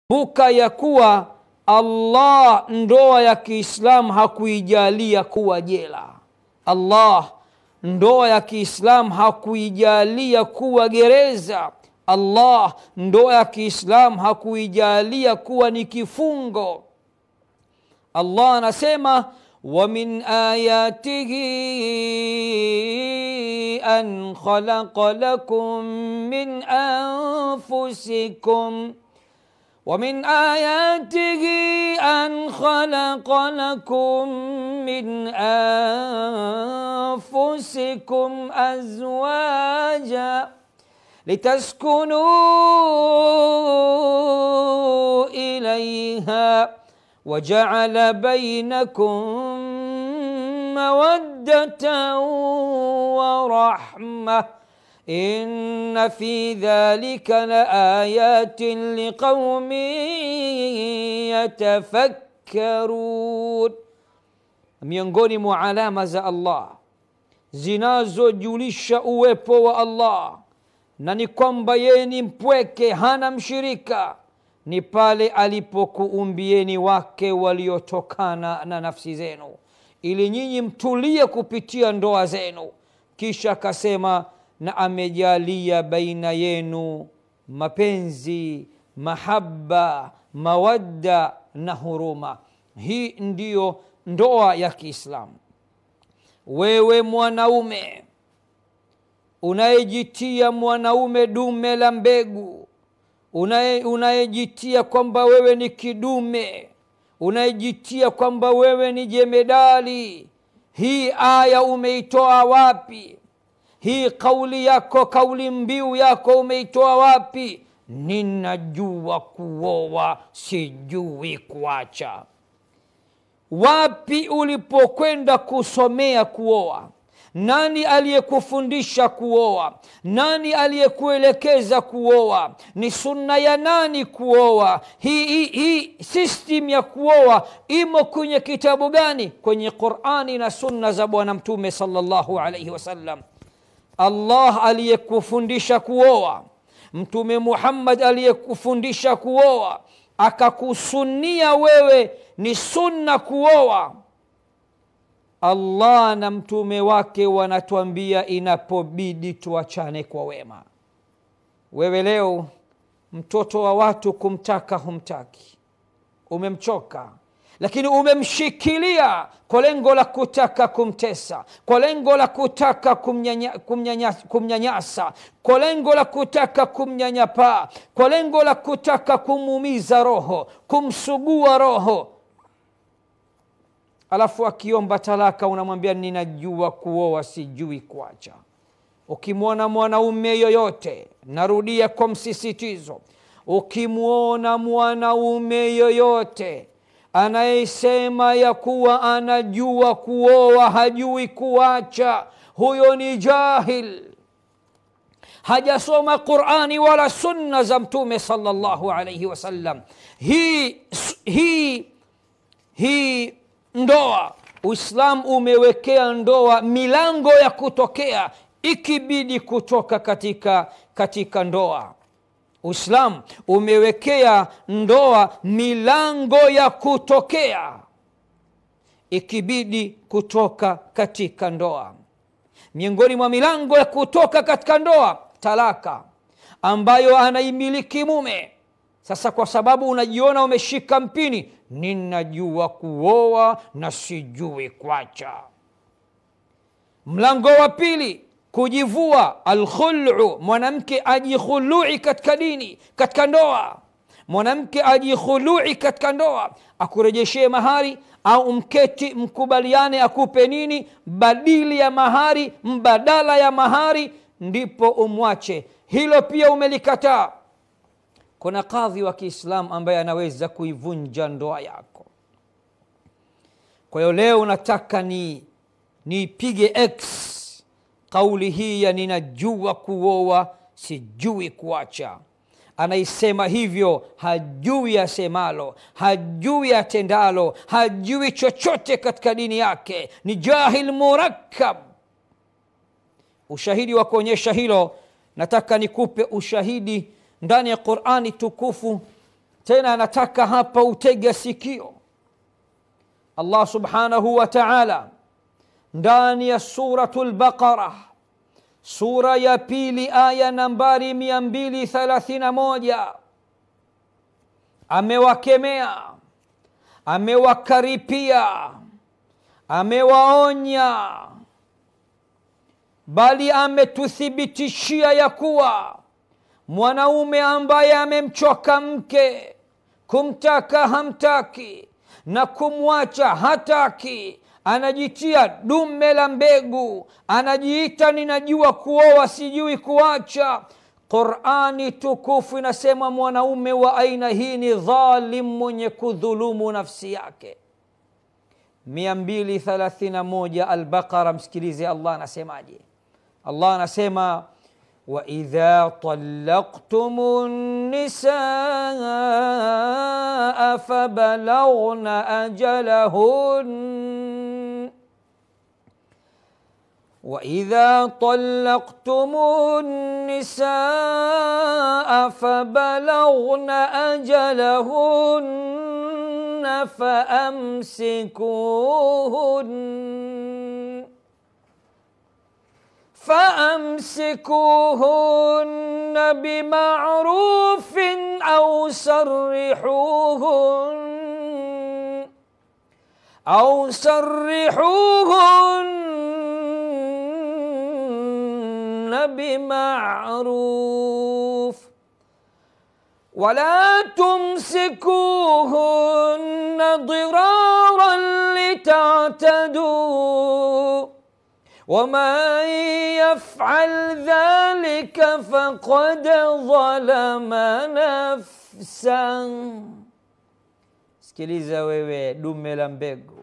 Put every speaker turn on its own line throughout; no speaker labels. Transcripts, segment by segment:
buka ya kuwa allah ndoa ya kiislamu hakuijalia kuwa jela allah ndoa ya kiislamu hakuijalia kuwa gereza allah ndoa ya kiislamu hakuijalia kuwa ni kifungo allah anasema ومن آياته أن خلق لكم من أنفسكم ومن آياته أن خلق لكم من أنفسكم أزواجا لتسكنوا إليها وجعل بينكم مودة ورحمة إن في ذلك لآيات لقوم يتفكرون miongoni mwa alama za allah zinazojulisha uwepo wa allah na ni kwamba yeye ni mpweke hana mshirika ni pale alipokuumbieni wake waliotokana na nafsi zenu ili nyinyi mtulie kupitia ndoa zenu kisha akasema na amejalia baina yenu mapenzi mahaba mawadda na huruma hii ndiyo ndoa ya kiislamu wewe mwanaume unayejitia mwanaume dume la mbegu unayejitia kwamba wewe ni kidume unayejitia kwamba wewe ni jemedali hii aya umeitoa wapi hii kauli yako kauli mbiu yako umeitoa wapi ninajua kuoa sijui kuacha wapi ulipokwenda kusomea kuoa nani aliyekufundisha kuoa nani aliyekuelekeza kuoa ni sunna ya nani kuoa hii hi, hi, system ya kuoa imo kwenye kitabu gani kwenye qurani na sunna za bwana mtume salllahu alaihi wasallam allah aliyekufundisha kuoa mtume muhammad aliyekufundisha kuoa akakusunia wewe ni sunna kuoa allah na mtume wake wanatuambia inapobidi tuachane kwa wema wewe leo mtoto wa watu kumtaka humtaki umemchoka lakini umemshikilia kwa lengo la kutaka kumtesa kwa lengo la kutaka kumnyanya, kumnyanya, kumnyanyasa kwa lengo la kutaka kumnyanyapaa kwa lengo la kutaka kumuumiza roho kumsugua roho alafu akiomba talaka unamwambia ninajua kuoa sijui kuacha ukimwona mwanaume yoyote narudia kwa msisitizo ukimwona mwanaume yoyote anayesema ya kuwa anajua kuoa hajui kuacha huyo ni jahil hajasoma qurani wala sunna za mtume salllahu alaihi wasallam hii hii hii ndoa uislam umewekea ndoa milango ya kutokea ikibidi kutoka katika katika ndoa uislam umewekea ndoa milango ya kutokea ikibidi kutoka katika ndoa miongoni mwa milango ya kutoka katika ndoa talaka ambayo anaimiliki mume sasa kwa sababu unajiona umeshika mpini ninajua kuoa na sijui kwacha mlango wa pili kujivua alkhulu mwanamke ajikhului katika dini katika ndoa mwanamke ajikhului katika ndoa akurejeshee mahari au mketi mkubaliane akupe nini badili ya mahari mbadala ya mahari ndipo umwache hilo pia umelikataa kuna kadhi wa kiislamu ambaye anaweza kuivunja ndoa yako kwa hiyo leo nataka ni niipige x kauli hii ya ninajua kuoa sijui kuacha anaisema hivyo hajui asemalo hajui atendalo hajui chochote katika dini yake ni jahil murakkab ushahidi wa kuonyesha hilo nataka nikupe ushahidi ndani ya qurani tukufu tena anataka hapa utega sikio allah subhanahu wa taala ndani ya suratu lbaqara sura ya pili aya nambari 231 amewakemea amewakaripia amewaonya bali ametuthibitishia ya kuwa mwanaume ambaye amemchoka mke kumtaka hamtaki na kumwacha hataki anajitia dume la mbegu anajiita ninajua kuoa sijui kuacha qurani tukufu inasema mwanaume wa aina hii ni dhalim mwenye kudhulumu nafsi yake 231 albaqara msikilize allah anasemaje allah anasema واذا طلقتم النساء فبلغن اجلهن واذا طلقتم النساء فبلغن اجلهن فامسكوهن فامسكوهن بمعروف او سرحوهن او سرحوهن بمعروف ولا تمسكوهن ضرارا لتعتدوا ومن يفعل ذلك فقد ظلم نفسا sikiliza wewe dume la mbegu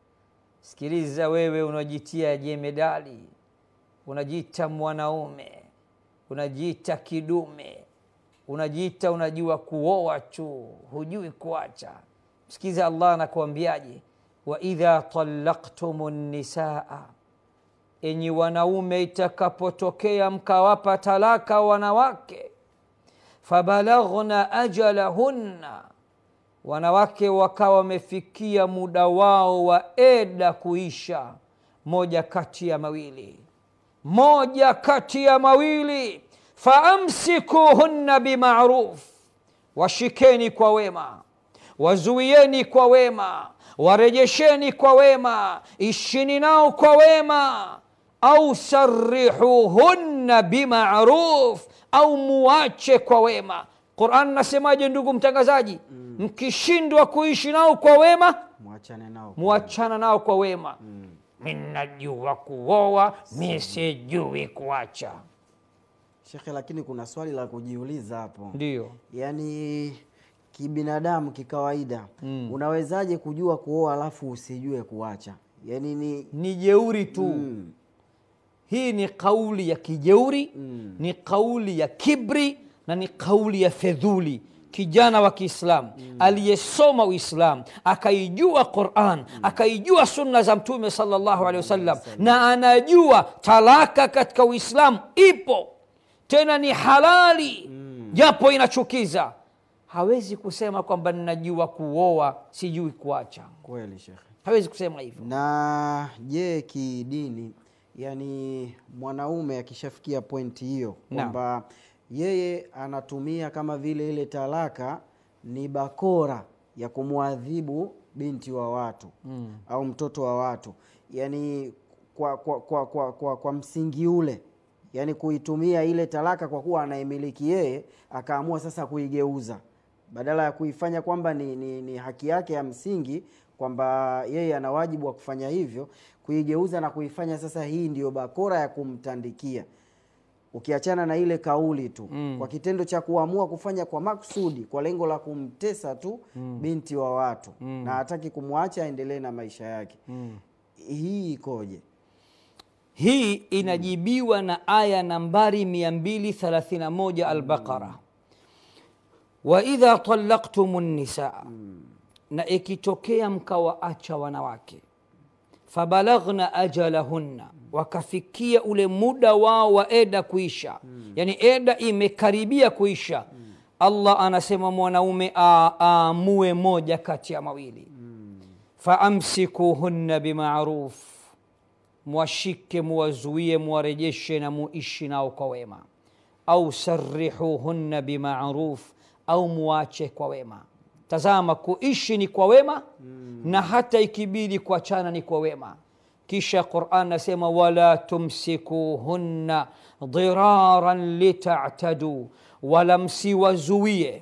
sikiliza wewe unajitia jemedali unajiita mwanaume unajiita kidume unajiita unajua kuoa tu hujui kuacha msikiliza allah anakuambiaje waidha talaktum nisaa enyi wanaume itakapotokea mkawapa talaka wanawake fabalaghna ajalahunna wanawake wakawa wamefikia muda wao wa eda kuisha moja kati ya mawili moja kati ya mawili faamsikuhunna bimaruf washikeni kwa wema wazuieni kwa wema warejesheni kwa wema ishini nao kwa wema au sarihuhunna bimaruf au muache kwa wema quran nasemaje ndugu mtangazaji mm. mkishindwa kuishi nao kwa wema
mwachane nao
muachana nao kwa wema mm. minajua kuoa mi sijui kuacha
shekhe lakini kuna swali la kujiuliza hapo
ndiyo
yaani kibinadamu kikawaida mm. unawezaje kujua kuoa alafu usijue kuacha yaani ni
ni jeuri tu
mm,
hii ni kauli ya kijeuri
Mm.
ni kauli ya kibri na ni kauli ya fedhuli kijana wa kiislamu mm. aliyesoma uislamu akaijua quran mm. akaijua sunna za mtume salllahu alehi wasallam na anajua talaka katika uislamu ipo tena ni halali japo inachukiza hawezi kusema kwamba ninajua kuoa sijui kuacha
kweli shekhe
hawezi kusema hivyo
na je kidini yani mwanaume akishafikia pointi hiyo
Naam.
kwamba yeye anatumia kama vile ile talaka ni bakora ya kumwadhibu binti wa watu mm. au mtoto wa watu yani kwa, kwa, kwa, kwa, kwa, kwa msingi ule yani kuitumia ile talaka kwa kuwa anaimiliki yeye akaamua sasa kuigeuza badala ya kuifanya kwamba ni, ni, ni haki yake ya msingi kwamba yeye ana wajibu wa kufanya hivyo kuigeuza na kuifanya sasa hii ndiyo bakora ya kumtandikia ukiachana na ile kauli tu mm. kwa kitendo cha kuamua kufanya kwa maksudi kwa lengo la kumtesa tu mm. binti wa watu mm. na hataki kumwacha aendelee na maisha yake mm. hii ikoje
hii inajibiwa na aya nambari 231 albaqara waidha talaktum nisaa na ikitokea mkawaacha wanawake fabalaghna ajalahunna wakafikia ule muda wao wa eda kuisha yani eda imekaribia kuisha allah anasema mwanaume a- aamue moja kati ya mawili faamsikuhunna bimaruf mwashike muwazuie muwarejeshe na muishi nao kwa wema au sarihuhunna bimaruf au muache kwa wema tazama kuishi ni kwa wema mm. na hata ikibidi kuachana ni kwa wema kisha quran nasema wala tumsikuhunna dhiraran litataduu wala msiwazuie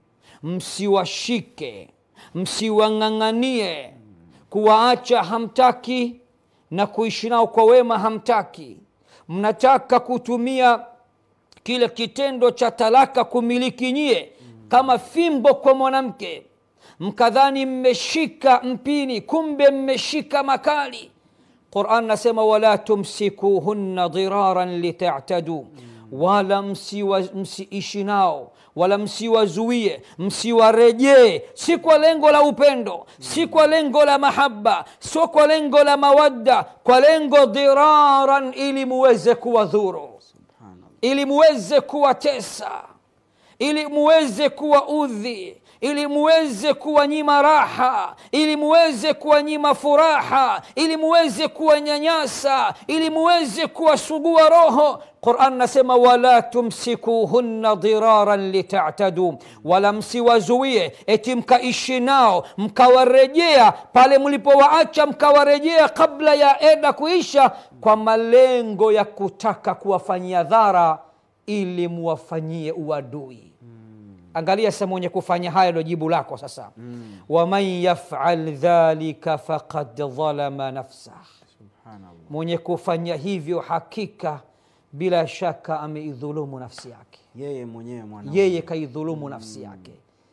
msiwashike msiwang'ang'anie kuwaacha hamtaki na kuishi nao kwa wema hamtaki mnataka kutumia kile kitendo cha talaka kumiliki nyie kama fimbo kwa mwanamke mkadhani mmeshika mpini kumbe mmeshika makali quran nasema wala tumsikuhunna dhiraran litatadu wala msiwa- msiishi nao wala msiwazuie msiwarejee si kwa lengo la upendo si kwa lengo la mahaba sio kwa lengo la mawadda kwa lengo dhiraran ili muweze kuwadhuru
subhanallah
ili muweze kuwatesa ili muweze kuwaudhi ili muweze kuwanyima raha ili muweze kuwanyima furaha ili muweze kuwanyanyasa ili muweze kuwasugua roho quran nasema wala tumsikuhunna dhiraran litatadu wala msiwazuie eti mkaishi nao mkawarejea pale mlipowaacha mkawarejea kabla ya eda kuisha kwa malengo ya kutaka kuwafanyia dhara ili muwafanyie uadui angalia sasa mwenye kufanya haya ndo jibu lako sasa mm. waman yafal dhalika faqad dhalama nafsah
subhanallah
mwenye kufanya hivyo hakika bila shaka ameidhulumu nafsi yake
yeye mwenyewe mwana
yeye kaidhulumu nafsi yake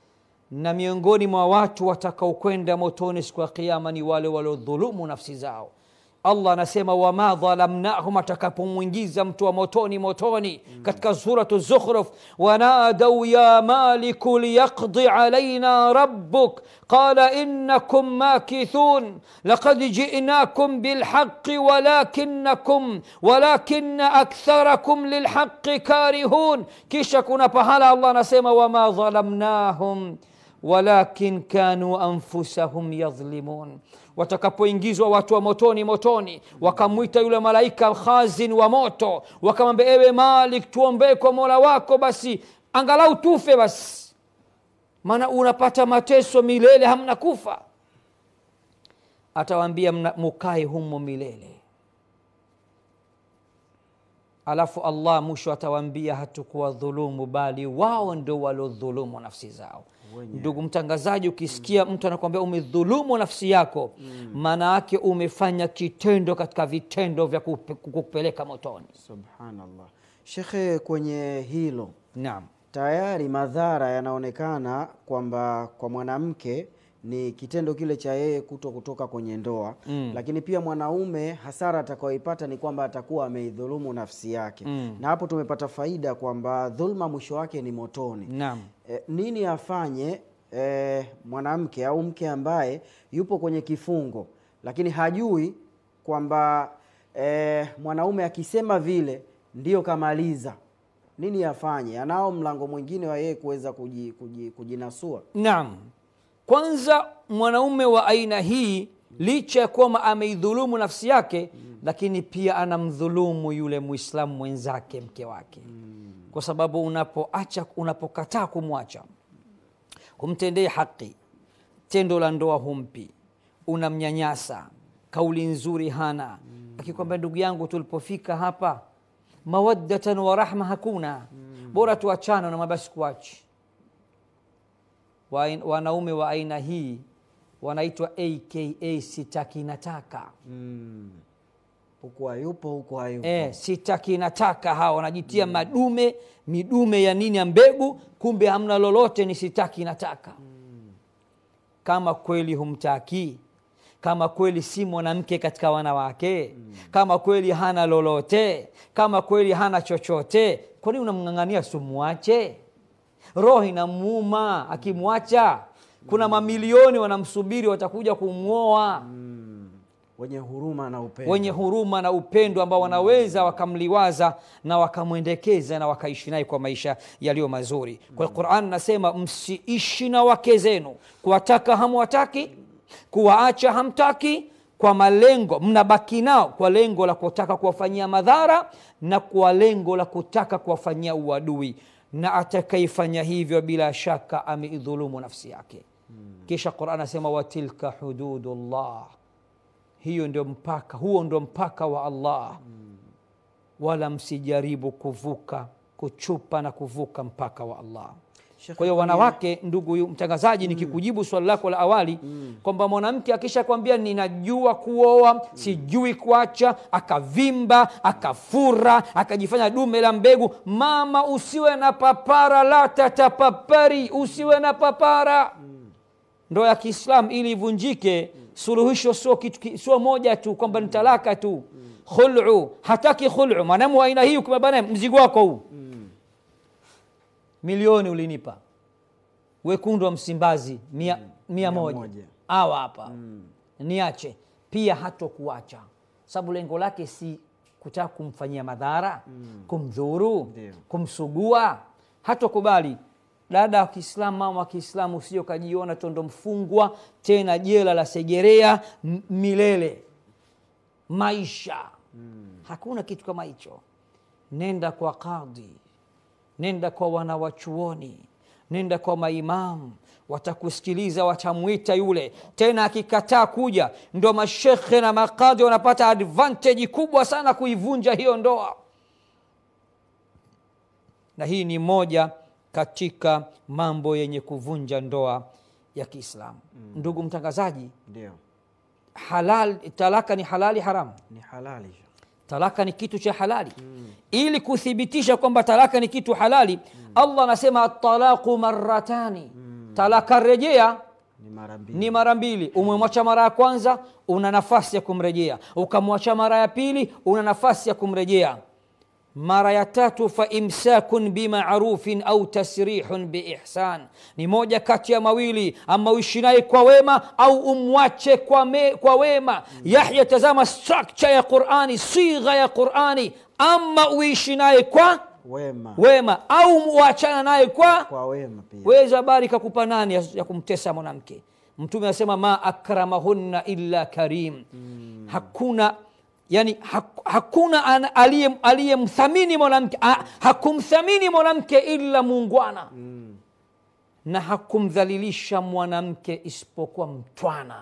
na miongoni mwa watu watakaokwenda motoni siku ya kiama ni wale waliodhulumu nafsi zao allah anasema wama dhalamnahum atakapomwingiza mtu wa motoni motoni katika suratu zukhruf wanadau ya maliku liyaqdi alaina rabbuk qala innakum makithun laqad ji'nakum bilhaqi walakinakum walakina aktharakum lilhaqi karihun kisha kuna pahala allah anasema wama dhalamnahum walakin kanu anfusahum yadhlimun watakapoingizwa watu wa motoni motoni wakamwita yule malaika khazin wa moto wakamwambia ewe malik tuombee kwa mola wako basi angalau tufe basi maana unapata mateso milele hamna kufa atawaambia mna- mukae humo milele alafu allah mwisho atawaambia hatukuwa dhulumu bali wao ndo waliodhulumu nafsi zao ndugu mtangazaji ukisikia mtu anakuambia umedhulumu nafsi yako maana yake umefanya kitendo katika vitendo vya kupe- kukupeleka motoni
subhanallah shekhe kwenye hilo
naam
tayari madhara yanaonekana kwamba kwa mwanamke ni kitendo kile cha yeye kuto kutoka kwenye ndoa
Mm.
lakini pia mwanaume hasara atakayoipata ni kwamba atakuwa ameidhulumu nafsi yake
Mm.
na hapo tumepata faida kwamba dhulma mwisho wake ni motoni
naam
e, nini afanye e, mwanamke au mke ambaye yupo kwenye kifungo lakini hajui kwamba e, mwanaume akisema vile ndiyo kamaliza nini afanye anao mlango mwingine wa yeye kuweza kuji, kuji, kujinasua
naam kwanza mwanaume wa aina hii licha ya kwamba ameidhulumu nafsi yake mm. lakini pia anamdhulumu yule mwislamu mwenzake mke wake mm. kwa sababu unapoacha unapokataa kumwacha humtendee haki tendo la ndoa humpi unamnyanyasa kauli nzuri hana mm. akikwambia ndugu yangu tulipofika hapa mawaddatan wa rahma hakuna mm. bora tuachane unamwambia sikuachi wa, wanaume wa aina hii wanaitwa aka sitaki nataka
mm. huku hayupo huku hayupo
e, sitaki nataka hawa wanajitia mm. madume midume ya nini ya mbegu kumbe hamna lolote ni sitaki nataka mm. kama kweli humtakii kama kweli si mwanamke katika wanawake mm. kama kweli hana lolote kama kweli hana chochote kwani unamng'ang'ania sumwache roho inamuuma akimwacha kuna mamilioni wanamsubiri watakuja kumwoa
wenye huruma na upendo
wenye huruma na upendo ambao wanaweza wakamliwaza na wakamwendekeza na wakaishi naye kwa maisha yaliyo mazuri kwa hiyo quran nasema msiishi na wake zenu kuwataka hamwataki kuwaacha hamtaki kwa malengo mnabaki nao kwa lengo la kutaka kuwafanyia madhara na kwa lengo la kutaka kuwafanyia uadui na atakaifanya hivyo bila shaka ameidhulumu nafsi yake kisha quran anasema watilka hududullah hiyo ndio mpaka huo ndio mpaka wa allah wala msijaribu kuvuka kuchupa na kuvuka mpaka wa allah
Sheikh,
kwa hiyo
kwenye-
wanawake ndugu yu- mtangazaji nikikujibu swali lako la awali kwamba mwanamke akishakwambia ninajua kuoa sijui kuacha akavimba akafura akajifanya dume la mbegu mama usiwe na papara la tatapapari usiwe na papara ndoa ya kiislam ili ivunjike suluhisho sio kitu ki- sio moja tu kwamba ni talaka tu khulu hataki khulu mwanamu wa aina hii ukimwambia mzigo wako huu milioni ulinipa wekundu wa msimbazi mia, mia moja,
moja.
awa hapa niache pia hatokuacha sababu lengo lake si kutaka kumfanyia madhara kumdhuru
Ndio.
kumsugua hatokubali dada wa kiislamu mama wa kiislamu usije ukajiona tondo mfungwa tena jela la segerea m- milele maisha hakuna kitu kama hicho nenda kwa kadhi nenda kwa wanawachuoni nenda kwa maimamu watakusikiliza watamwita yule tena akikataa kuja ndo mashekhe na makadhi wanapata advantage kubwa sana kuivunja hiyo ndoa na hii ni moja katika mambo yenye kuvunja ndoa ya kiislamu mm. ndugu mtangazaji
ndio
halal talaka ni halali haramu
ni halali Sheikh.
talaka ni kitu cha halali mm. ili kuthibitisha kwamba talaka ni kitu halali mm. allah anasema atalaqu maratani mm. talaka rejea
ni mara mbili
ni mara mbili umemwacha mara ya kwanza una nafasi ya kumrejea ukamwacha mara ya pili una nafasi ya kumrejea mara ya tatu fa imsakun bimarufin au tasrihun biihsan ni moja kati ya mawili ama uishi naye kwa wema au umwache kwa, me, kwa wema yahya tazama structure ya qurani sigha ya qurani ama uishi naye kwa
wema
wema au uachana naye kwa
kwa wema pia
weza habari kakupa nani ya, ya kumtesa mwanamke mtume anasema ma akramahunna illa karim mm. hakuna yani hak, hakuna ana- aliye- aliyemthamini mwanamke ha- hakumthamini mwanamke illa muungwana
mm.
na hakumdhalilisha mwanamke isipokuwa mtwana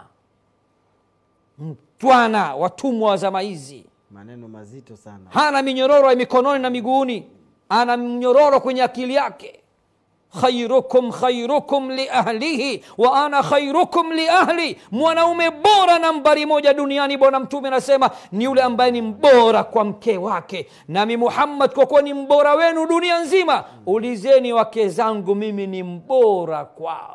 mtwana watumwa wa zama hizi
maneno mazito sana
hana minyororo ya mikononi na miguuni ana mnyororo kwenye akili yake khairukum khairukum liahlihi wa ana khairukum liahli mwanaume bora nambari moja duniani bwana mtume anasema ni yule ambaye ni mbora kwa mke wake nami muhammad kwa kuwa ni mbora wenu dunia nzima ulizeni wake zangu mimi ni mbora kwao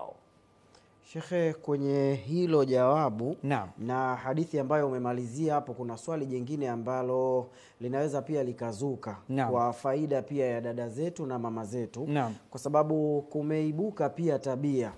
shekhe kwenye hilo jawabu
Naam.
na hadithi ambayo umemalizia hapo kuna swali jingine ambalo linaweza pia likazuka
Naam.
kwa faida pia ya dada zetu na mama zetu
Naam.
kwa sababu kumeibuka pia tabia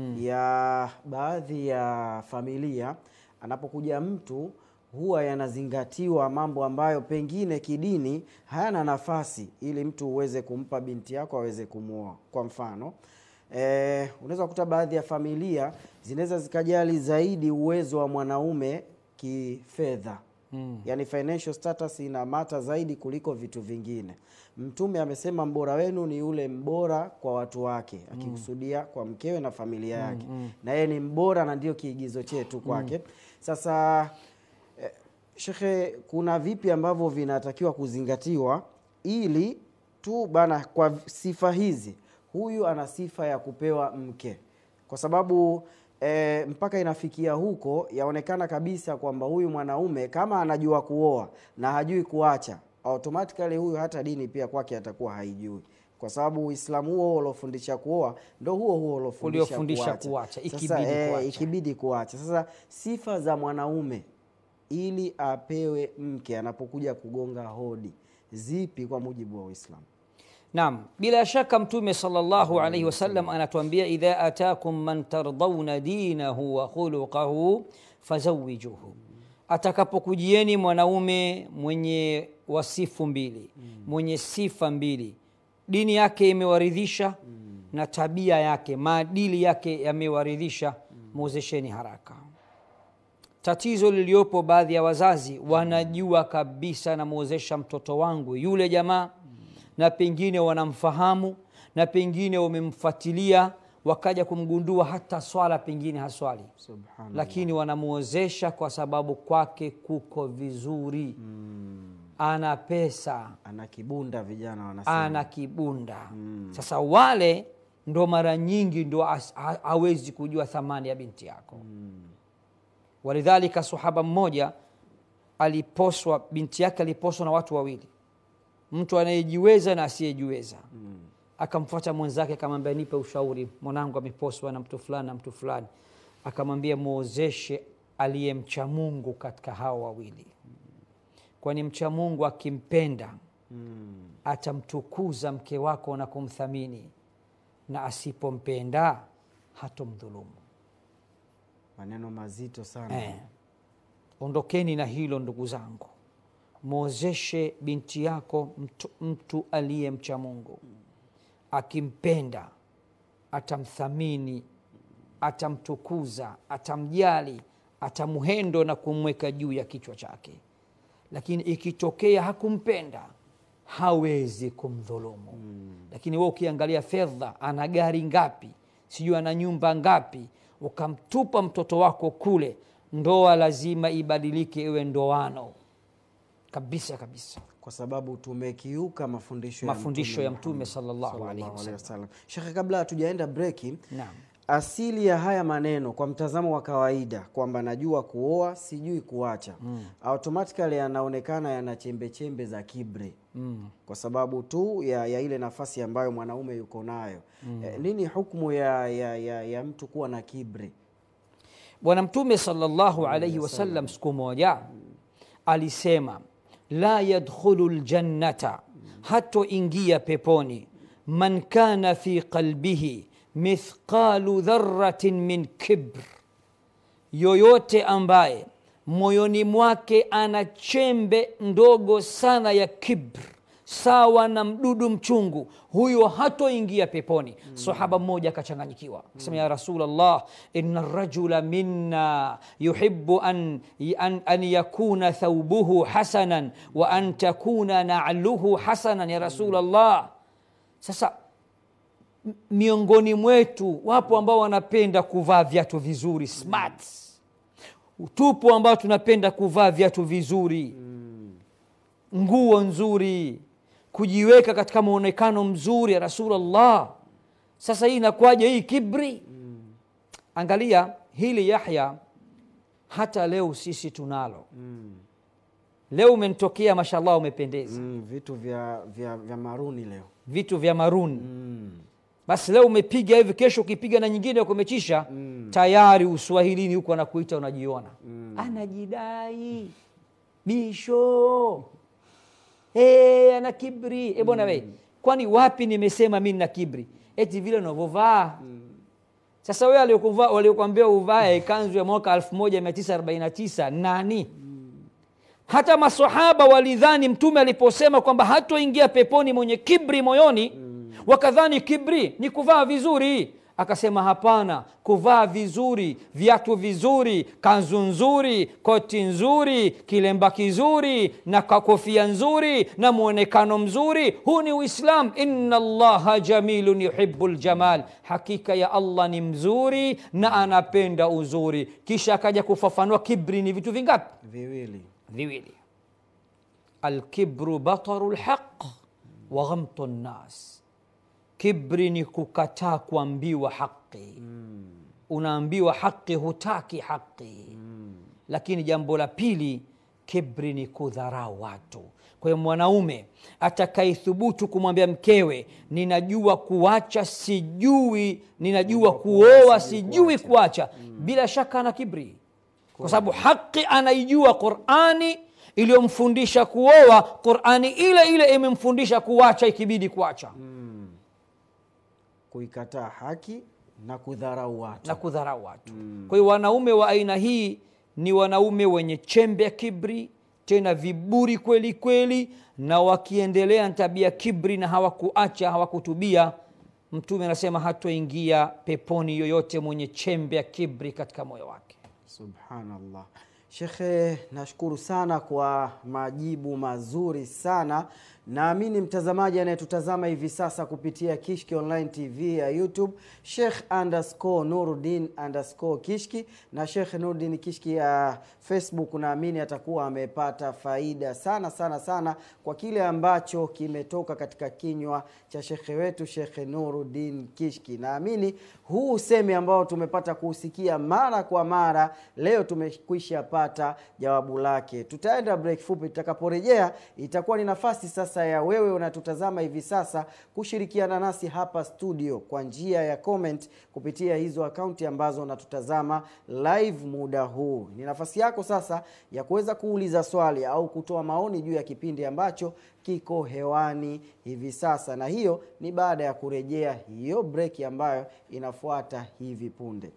ya baadhi ya familia anapokuja mtu huwa yanazingatiwa mambo ambayo pengine kidini hayana nafasi ili mtu uweze kumpa binti yako aweze kumwoa kwa mfano eh, unaweza kukuta baadhi ya familia zinaweza zikajali zaidi uwezo wa mwanaume kifedha mm. yani financial status ina mata zaidi kuliko vitu vingine mtume amesema mbora wenu ni yule mbora kwa watu wake akikusudia kwa mkewe na familia yake mm, mm. na yeye ni mbora na ndio kiigizo chetu kwake sasa eh, shekhe kuna vipi ambavyo vinatakiwa kuzingatiwa ili tu bana kwa sifa hizi huyu ana sifa ya kupewa mke kwa sababu e, mpaka inafikia huko yaonekana kabisa kwamba huyu mwanaume kama anajua kuoa na hajui kuacha automatically huyu hata dini pia kwake atakuwa haijui kwa sababu uislamu huo uliofundisha kuoa ndo huo huo uliofundisha
Uliofundisha
kuacha.
kuacha,
Sasa,
ikibidi
eh,
kuacha.
ikibidi kuacha sasa sifa za mwanaume ili apewe mke anapokuja kugonga hodi zipi kwa mujibu wa uislamu
Naam, bila shaka Mtume sallallahu alaihi wasallam anatuambia idha atakum man tardawna dinahu wa khuluqahu fazawijuhu, atakapokujieni mwanaume mwenye wasifu mbili mwenye sifa mbili dini yake imewaridhisha na tabia yake maadili yake yamewaridhisha muozesheni haraka tatizo liliyopo baadhi ya wazazi wanajua kabisa namwozesha mtoto wangu yule jamaa na pengine wanamfahamu na pengine wamemfuatilia wakaja kumgundua hata swala pengine haswali
subhanallah
lakini wanamwozesha kwa sababu kwake kuko vizuri ana pesa
ana kibunda vijana wanasema
ana kibunda sasa wale ndo mara nyingi ndo as- ha- hawezi kujua thamani ya binti yako walidhalika sahaba mmoja aliposwa binti yake aliposwa na watu wawili mtu anayejiweza na asiyejiweza akamfuata mwenzake akamwambia nipe ushauri mwanangu ameposwa na mtu fulani na mtu fulani akamwambia muozeshe aliyemcha mungu katika hao wawili kwani mcha mungu akimpenda atamtukuza mke wako na kumthamini na asipompenda hatomdhulumu
maneno mazito sana
eh. ondokeni na hilo ndugu zangu mwozeshe binti yako mtu, mtu aliyemcha mungu akimpenda atamthamini atamtukuza atamjali atamhendo na kumweka juu ya kichwa chake lakini ikitokea hakumpenda hawezi kumdhulumu mm. lakini we ukiangalia fedha ana gari ngapi sijui ana nyumba ngapi ukamtupa mtoto wako kule ndoa lazima ibadilike iwe ndoano kabisa kabisa
kwa sababu tumekiuka mafundisho
mafundisho ya
Muhammad
mtume sallallahu
sallallahu
alaihi
alaihi
wasallam
wasallam. Shekhe, kabla hatujaenda breki,
naam
asili ya haya maneno kwa mtazamo wa kawaida kwamba najua kuoa sijui kuacha mm. automatically yanaonekana yana chembechembe za kibre
mm.
kwa sababu tu ya, ya ile nafasi ambayo mwanaume yuko nayo mm. eh, nini hukmu ya, ya, ya, ya mtu kuwa na kibre
bwana mtume salllahu alaihi wasallam siku moja alisema la yadkhulu ljannata hatoingia peponi man kana fi qalbihi mithqalu dharatin min kibr yoyote ambaye moyoni mwake ana chembe ndogo sana ya kibr sawa na mdudu mchungu huyo hatoingia peponi mm. sahaba mmoja akachanganyikiwa akasema ya rasulllah ina rajula minna yuhibu an, an, an yakuna thaubuhu hasanan wa an takuna naluhu hasanan ya rasulllah sasa m- miongoni mwetu wapo ambao wanapenda kuvaa viatu vizuri smart tupo ambao tunapenda kuvaa viatu vizuri nguo nzuri kujiweka katika mwonekano mzuri ya rasulllah sasa hii inakuwaje hii kibri angalia hili yahya hata leo sisi tunalo leo umenitokea mashallah umependeza
mm, vitu vya, vya, vya maruni leo
vitu vya maruni
mm.
basi leo umepiga hivi kesho ukipiga na nyingine kumechisha mm. tayari uswahilini huku anakuita unajiona mm. anajidai bisho hey, ana kibri e bwana we kwani wapi nimesema mi nina kibri eti vile unavyovaa sasa wewe aliokuva- waliokuambia uvae kanzu ya mwaka 1949 nani hata masahaba walidhani mtume aliposema kwamba hatoingia peponi mwenye kibri moyoni mm. wakadhani kibri ni kuvaa vizuri akasema hapana kuvaa vizuri viatu vizuri kanzu nzuri koti nzuri kilemba kizuri na ka- kofia nzuri na mwonekano mzuri huu ni uislam inna allaha jamilun yuhibu ljamal hakika ya allah ni mzuri na anapenda uzuri kisha akaja kufafanua kibri ni vitu vingapi
viwili
viwili alkibru bataru lhaq wa ghamtu nnas kibri ni kukataa kuambiwa haqi mm. unaambiwa haqi hutaki haqi mm. lakini jambo la pili kibri ni kudharau watu kwa hiyo mwanaume atakaithubutu kumwambia mkewe ninajua kuacha sijui ninajua kuoa sijui kuacha bila shaka ana kibri kwa sababu haqi anaijua qurani iliyomfundisha kuoa qurani ile ile imemfundisha kuacha ikibidi kuacha
kuikataa haki na kudharau watu
na kudharau watu kwa hiyo wanaume wa aina hii ni wanaume wenye chembe ya kibri tena viburi kweli kweli na wakiendelea na tabia kibri na hawakuacha hawakutubia mtume anasema hatoingia peponi yoyote mwenye chembe ya kibri katika moyo wake
subhanallah shekhe nashukuru sana kwa majibu mazuri sana naamini mtazamaji anayetutazama hivi sasa kupitia kishki online tv ya youtube shekh underscore nurudin underscore kishki na shekh nurudin kishki ya facebook naamini atakuwa amepata faida sana sana sana kwa kile ambacho kimetoka katika kinywa cha shekhe wetu shekhe nurudin kishki naamini huu usemi ambao tumepata kuusikia mara kwa mara leo tumekwisha pata jawabu lake tutaenda break fupi tutakaporejea itakuwa ni nafasi sasa ya wewe unatutazama hivi sasa kushirikiana nasi hapa studio kwa njia ya comment kupitia hizo akaunti ambazo unatutazama live muda huu ni nafasi yako sasa ya kuweza kuuliza swali au kutoa maoni juu ya kipindi ambacho kiko hewani hivi sasa na hiyo ni baada ya kurejea hiyo breki ambayo inafuata hivi punde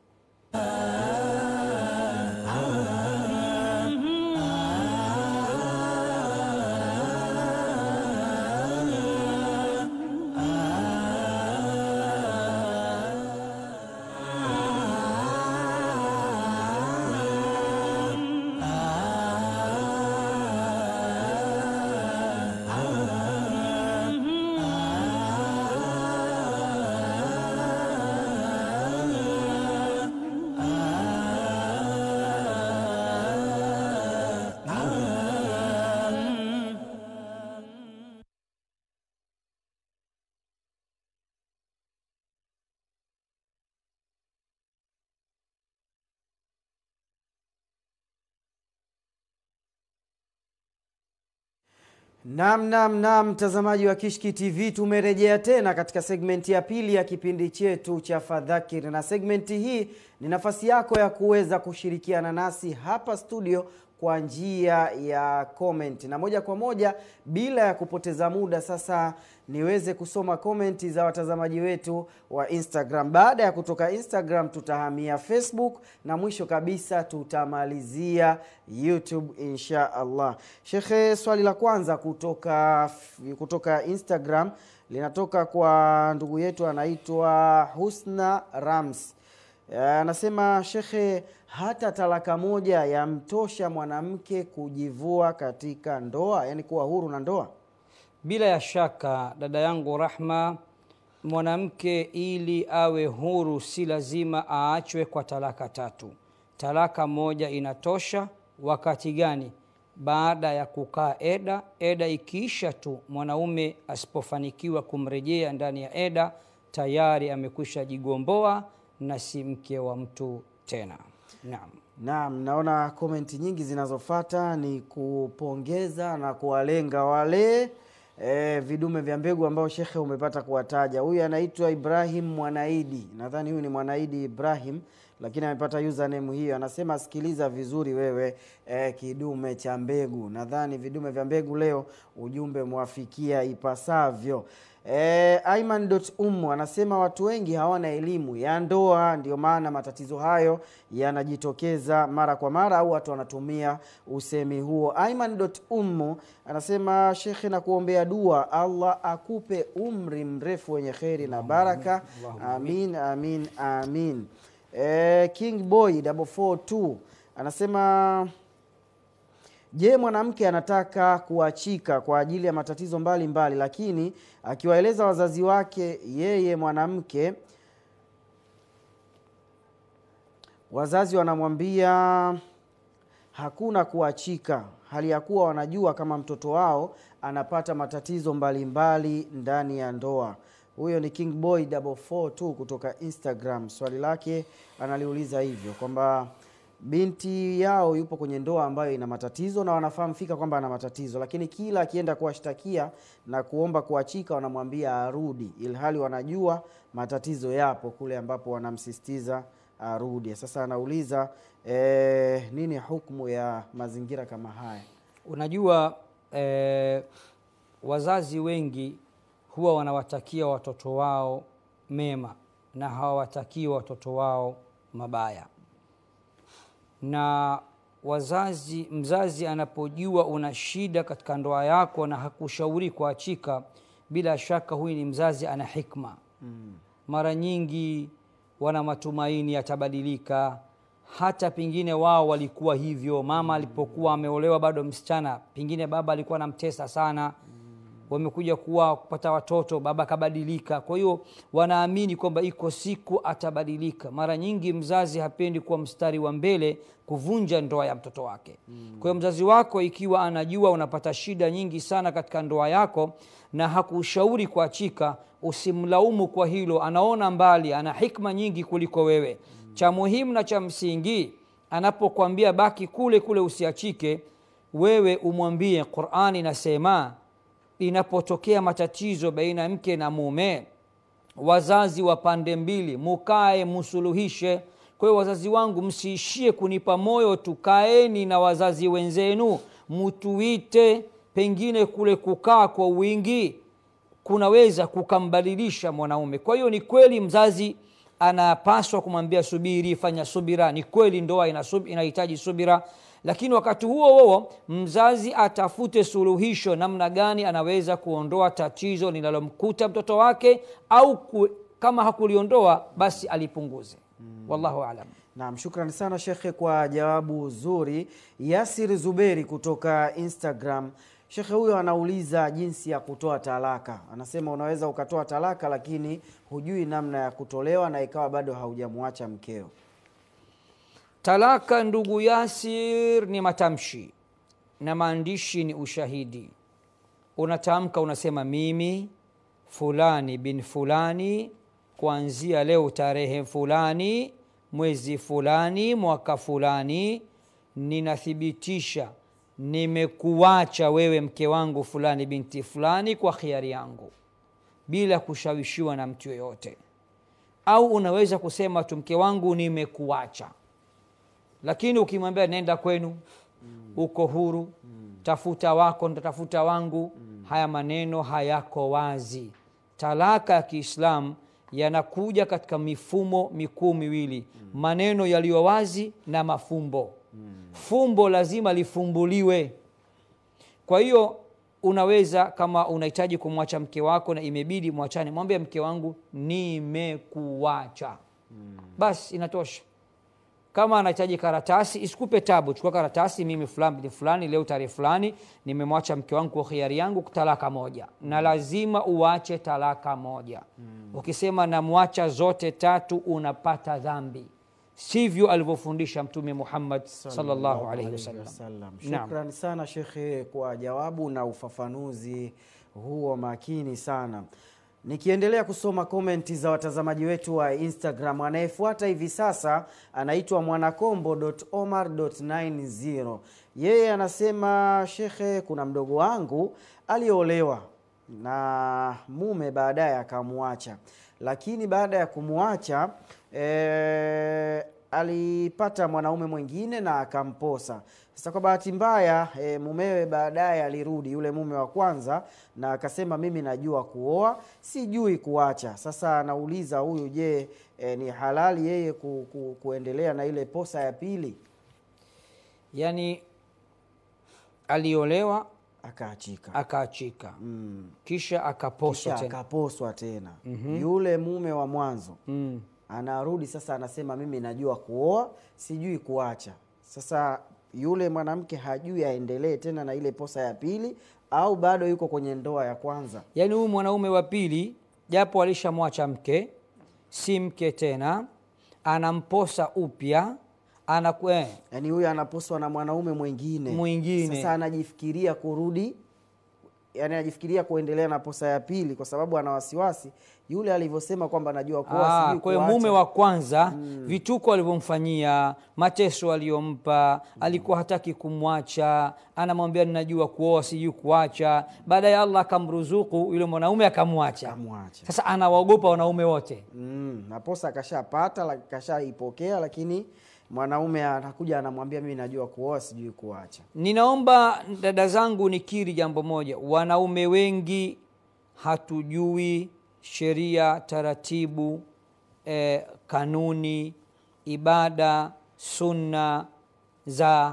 Naam, naam, naam, mtazamaji wa Kishki TV, tumerejea tena katika segmenti ya pili ya kipindi chetu cha Fadhakir, na segmenti hii ni nafasi yako ya kuweza kushirikiana nasi hapa studio kwa njia ya comment, na moja kwa moja bila ya kupoteza muda, sasa niweze kusoma komenti za watazamaji wetu wa Instagram. Baada ya kutoka Instagram, tutahamia Facebook na mwisho kabisa tutamalizia YouTube insha Allah. Shekhe, swali la kwanza kutoka kutoka Instagram linatoka kwa ndugu yetu anaitwa Husna Rams. Anasema shekhe, hata talaka moja yamtosha mwanamke kujivua katika ndoa, yani kuwa huru na ndoa?
bila ya shaka dada yangu rahma mwanamke ili awe huru si lazima aachwe kwa talaka tatu talaka moja inatosha wakati gani baada ya kukaa eda eda ikiisha tu mwanaume asipofanikiwa kumrejea ndani ya eda tayari amekwisha jigomboa na si mke wa mtu tena naam
Naam, naona komenti nyingi zinazofata ni kupongeza na kuwalenga wale e, vidume vya mbegu ambao shekhe umepata kuwataja. Huyu anaitwa Ibrahim Mwanaidi, nadhani huyu ni Mwanaidi Ibrahim, lakini amepata username hiyo. Anasema sikiliza vizuri wewe e, kidume cha mbegu. Nadhani vidume vya mbegu leo ujumbe mwafikia ipasavyo. E, Aiman.um anasema watu wengi hawana elimu ya ndoa, ndio maana matatizo hayo yanajitokeza mara kwa mara, au watu wanatumia usemi huo. Aiman.um anasema shekhe, na kuombea dua, Allah akupe umri mrefu wenye kheri na baraka, amin amin amin. E, King Boy 442 anasema Je, mwanamke anataka kuachika kwa ajili ya matatizo mbalimbali mbali, lakini akiwaeleza wazazi wake yeye mwanamke, wazazi wanamwambia hakuna kuachika, hali ya kuwa wanajua kama mtoto wao anapata matatizo mbalimbali mbali ndani ya ndoa. Huyo ni King Boy 442 kutoka Instagram. Swali lake analiuliza hivyo kwamba binti yao yupo kwenye ndoa ambayo ina matatizo na wanafahamu fika kwamba ana matatizo, lakini kila akienda kuwashtakia na kuomba kuachika wanamwambia arudi, ilhali wanajua matatizo yapo kule ambapo wanamsisitiza arudi. Sasa anauliza eh, nini hukumu ya mazingira kama haya?
unajua eh, wazazi wengi huwa wanawatakia watoto wao mema na hawawatakii watoto wao mabaya na wazazi mzazi anapojua una shida katika ndoa yako na hakushauri kuachika bila shaka huyu ni mzazi ana hikma mm. mara nyingi wana matumaini yatabadilika hata pengine wao walikuwa hivyo mama alipokuwa ameolewa bado msichana pengine baba alikuwa anamtesa sana wamekuja kuwa kupata watoto baba akabadilika kwa hiyo wanaamini kwamba iko siku atabadilika mara nyingi mzazi hapendi kuwa mstari wa mbele kuvunja ndoa ya mtoto wake mm. kwa hiyo mzazi wako ikiwa anajua unapata shida nyingi sana katika ndoa yako na hakushauri kuachika usimlaumu kwa hilo anaona mbali ana hikma nyingi kuliko wewe mm. cha muhimu na cha msingi anapokwambia baki kule kule usiachike wewe umwambie qurani inasema inapotokea matatizo baina ya mke na mume wazazi wa pande mbili mukae musuluhishe kwa hiyo wazazi wangu msiishie kunipa moyo tukaeni na wazazi wenzenu mutuite pengine kule kukaa kwa wingi kunaweza kukambadilisha mwanaume kwa hiyo ni kweli mzazi anapaswa kumwambia subiri fanya subira ni kweli ndoa inahitaji subira lakini wakati huo huo mzazi atafute suluhisho namna gani anaweza kuondoa tatizo linalomkuta mtoto wake au ku, kama hakuliondoa basi alipunguze mm. wallahu alam
Naam, shukrani sana shekhe kwa jawabu zuri. Yasir Zuberi kutoka Instagram, shekhe huyo anauliza jinsi ya kutoa talaka. Anasema unaweza ukatoa talaka, lakini hujui namna ya kutolewa na ikawa bado haujamwacha mkeo.
talaka ndugu yasir ni matamshi na maandishi ni ushahidi unatamka unasema mimi fulani bin fulani kuanzia leo tarehe fulani mwezi fulani mwaka fulani ninathibitisha nimekuacha wewe mke wangu fulani binti fulani kwa khiari yangu bila kushawishiwa na mtu yoyote au unaweza kusema tu mke wangu nimekuacha lakini ukimwambia nenda kwenu mm. uko huru mm. tafuta wako ntatafuta wangu mm. haya maneno hayako wazi talaka ya kiislamu yanakuja katika mifumo mikuu miwili mm. maneno yaliyo wazi na mafumbo mm. fumbo lazima lifumbuliwe kwa hiyo unaweza kama unahitaji kumwacha mke wako na imebidi mwachane mwambie mke wangu nimekuwacha mm. basi inatosha kama anahitaji karatasi isikupe tabu chukua karatasi mimi fulani fulani leo tarehe fulani nimemwacha mke wangu kwa khiari yangu talaka moja na lazima uache talaka moja mm. ukisema namwacha zote tatu unapata dhambi sivyo alivyofundisha mtume muhammad salllahu alaihi wasallam
wasallam. Shukrani sana shekhe kwa jawabu na ufafanuzi huo makini sana. Nikiendelea kusoma komenti za watazamaji wetu wa Instagram, anayefuata hivi sasa anaitwa mwanakombo.omar.90. Yeye anasema shekhe, kuna mdogo wangu aliolewa na mume baadaye akamwacha, lakini baada ya kumwacha e, alipata mwanaume mwingine na akamposa. Sasa kwa bahati mbaya e, mumewe baadaye alirudi yule mume wa kwanza na akasema mimi najua kuoa, sijui kuacha. Sasa anauliza huyu, je, e, ni halali yeye ku, ku, kuendelea na ile posa ya pili?
yani aliolewa
Akaachika
akaachika
mm.
kisha akaposwa
kisha
tena
akaposwa tena mm-hmm. yule mume wa mwanzo
mm.
anarudi sasa, anasema mimi najua kuoa, sijui kuacha. Sasa yule mwanamke hajui aendelee tena na ile posa ya pili au bado yuko kwenye ndoa ya kwanza.
yaani huyu mwanaume wa pili japo alishamwacha mke si mke tena anamposa upya anaku eh,
Yaani huyu anaposwa na mwanaume mwingine
Mwingine.
sasa anajifikiria kurudi, yani anajifikiria kuendelea na posa ya pili, kwa sababu ana wasiwasi yule alivyosema kwamba najua kuoa,
Ah,
sijui
kwa hiyo
kuacha.
mume wa kwanza vituko alivyomfanyia mateso aliyompa alikuwa hataki kumwacha anamwambia ninajua kuoa sijui kuacha baadaye allah akamruzuku yule mwanaume akamwacha
Akamwacha.
sasa anawaogopa wanaume wote
mm, na posa akashapata la- kashaipokea, lakini mwanaume anakuja anamwambia mimi najua kuoa, sijui kuacha.
ninaomba dada zangu nikiri jambo moja wanaume wengi hatujui sheria taratibu eh, kanuni ibada sunna za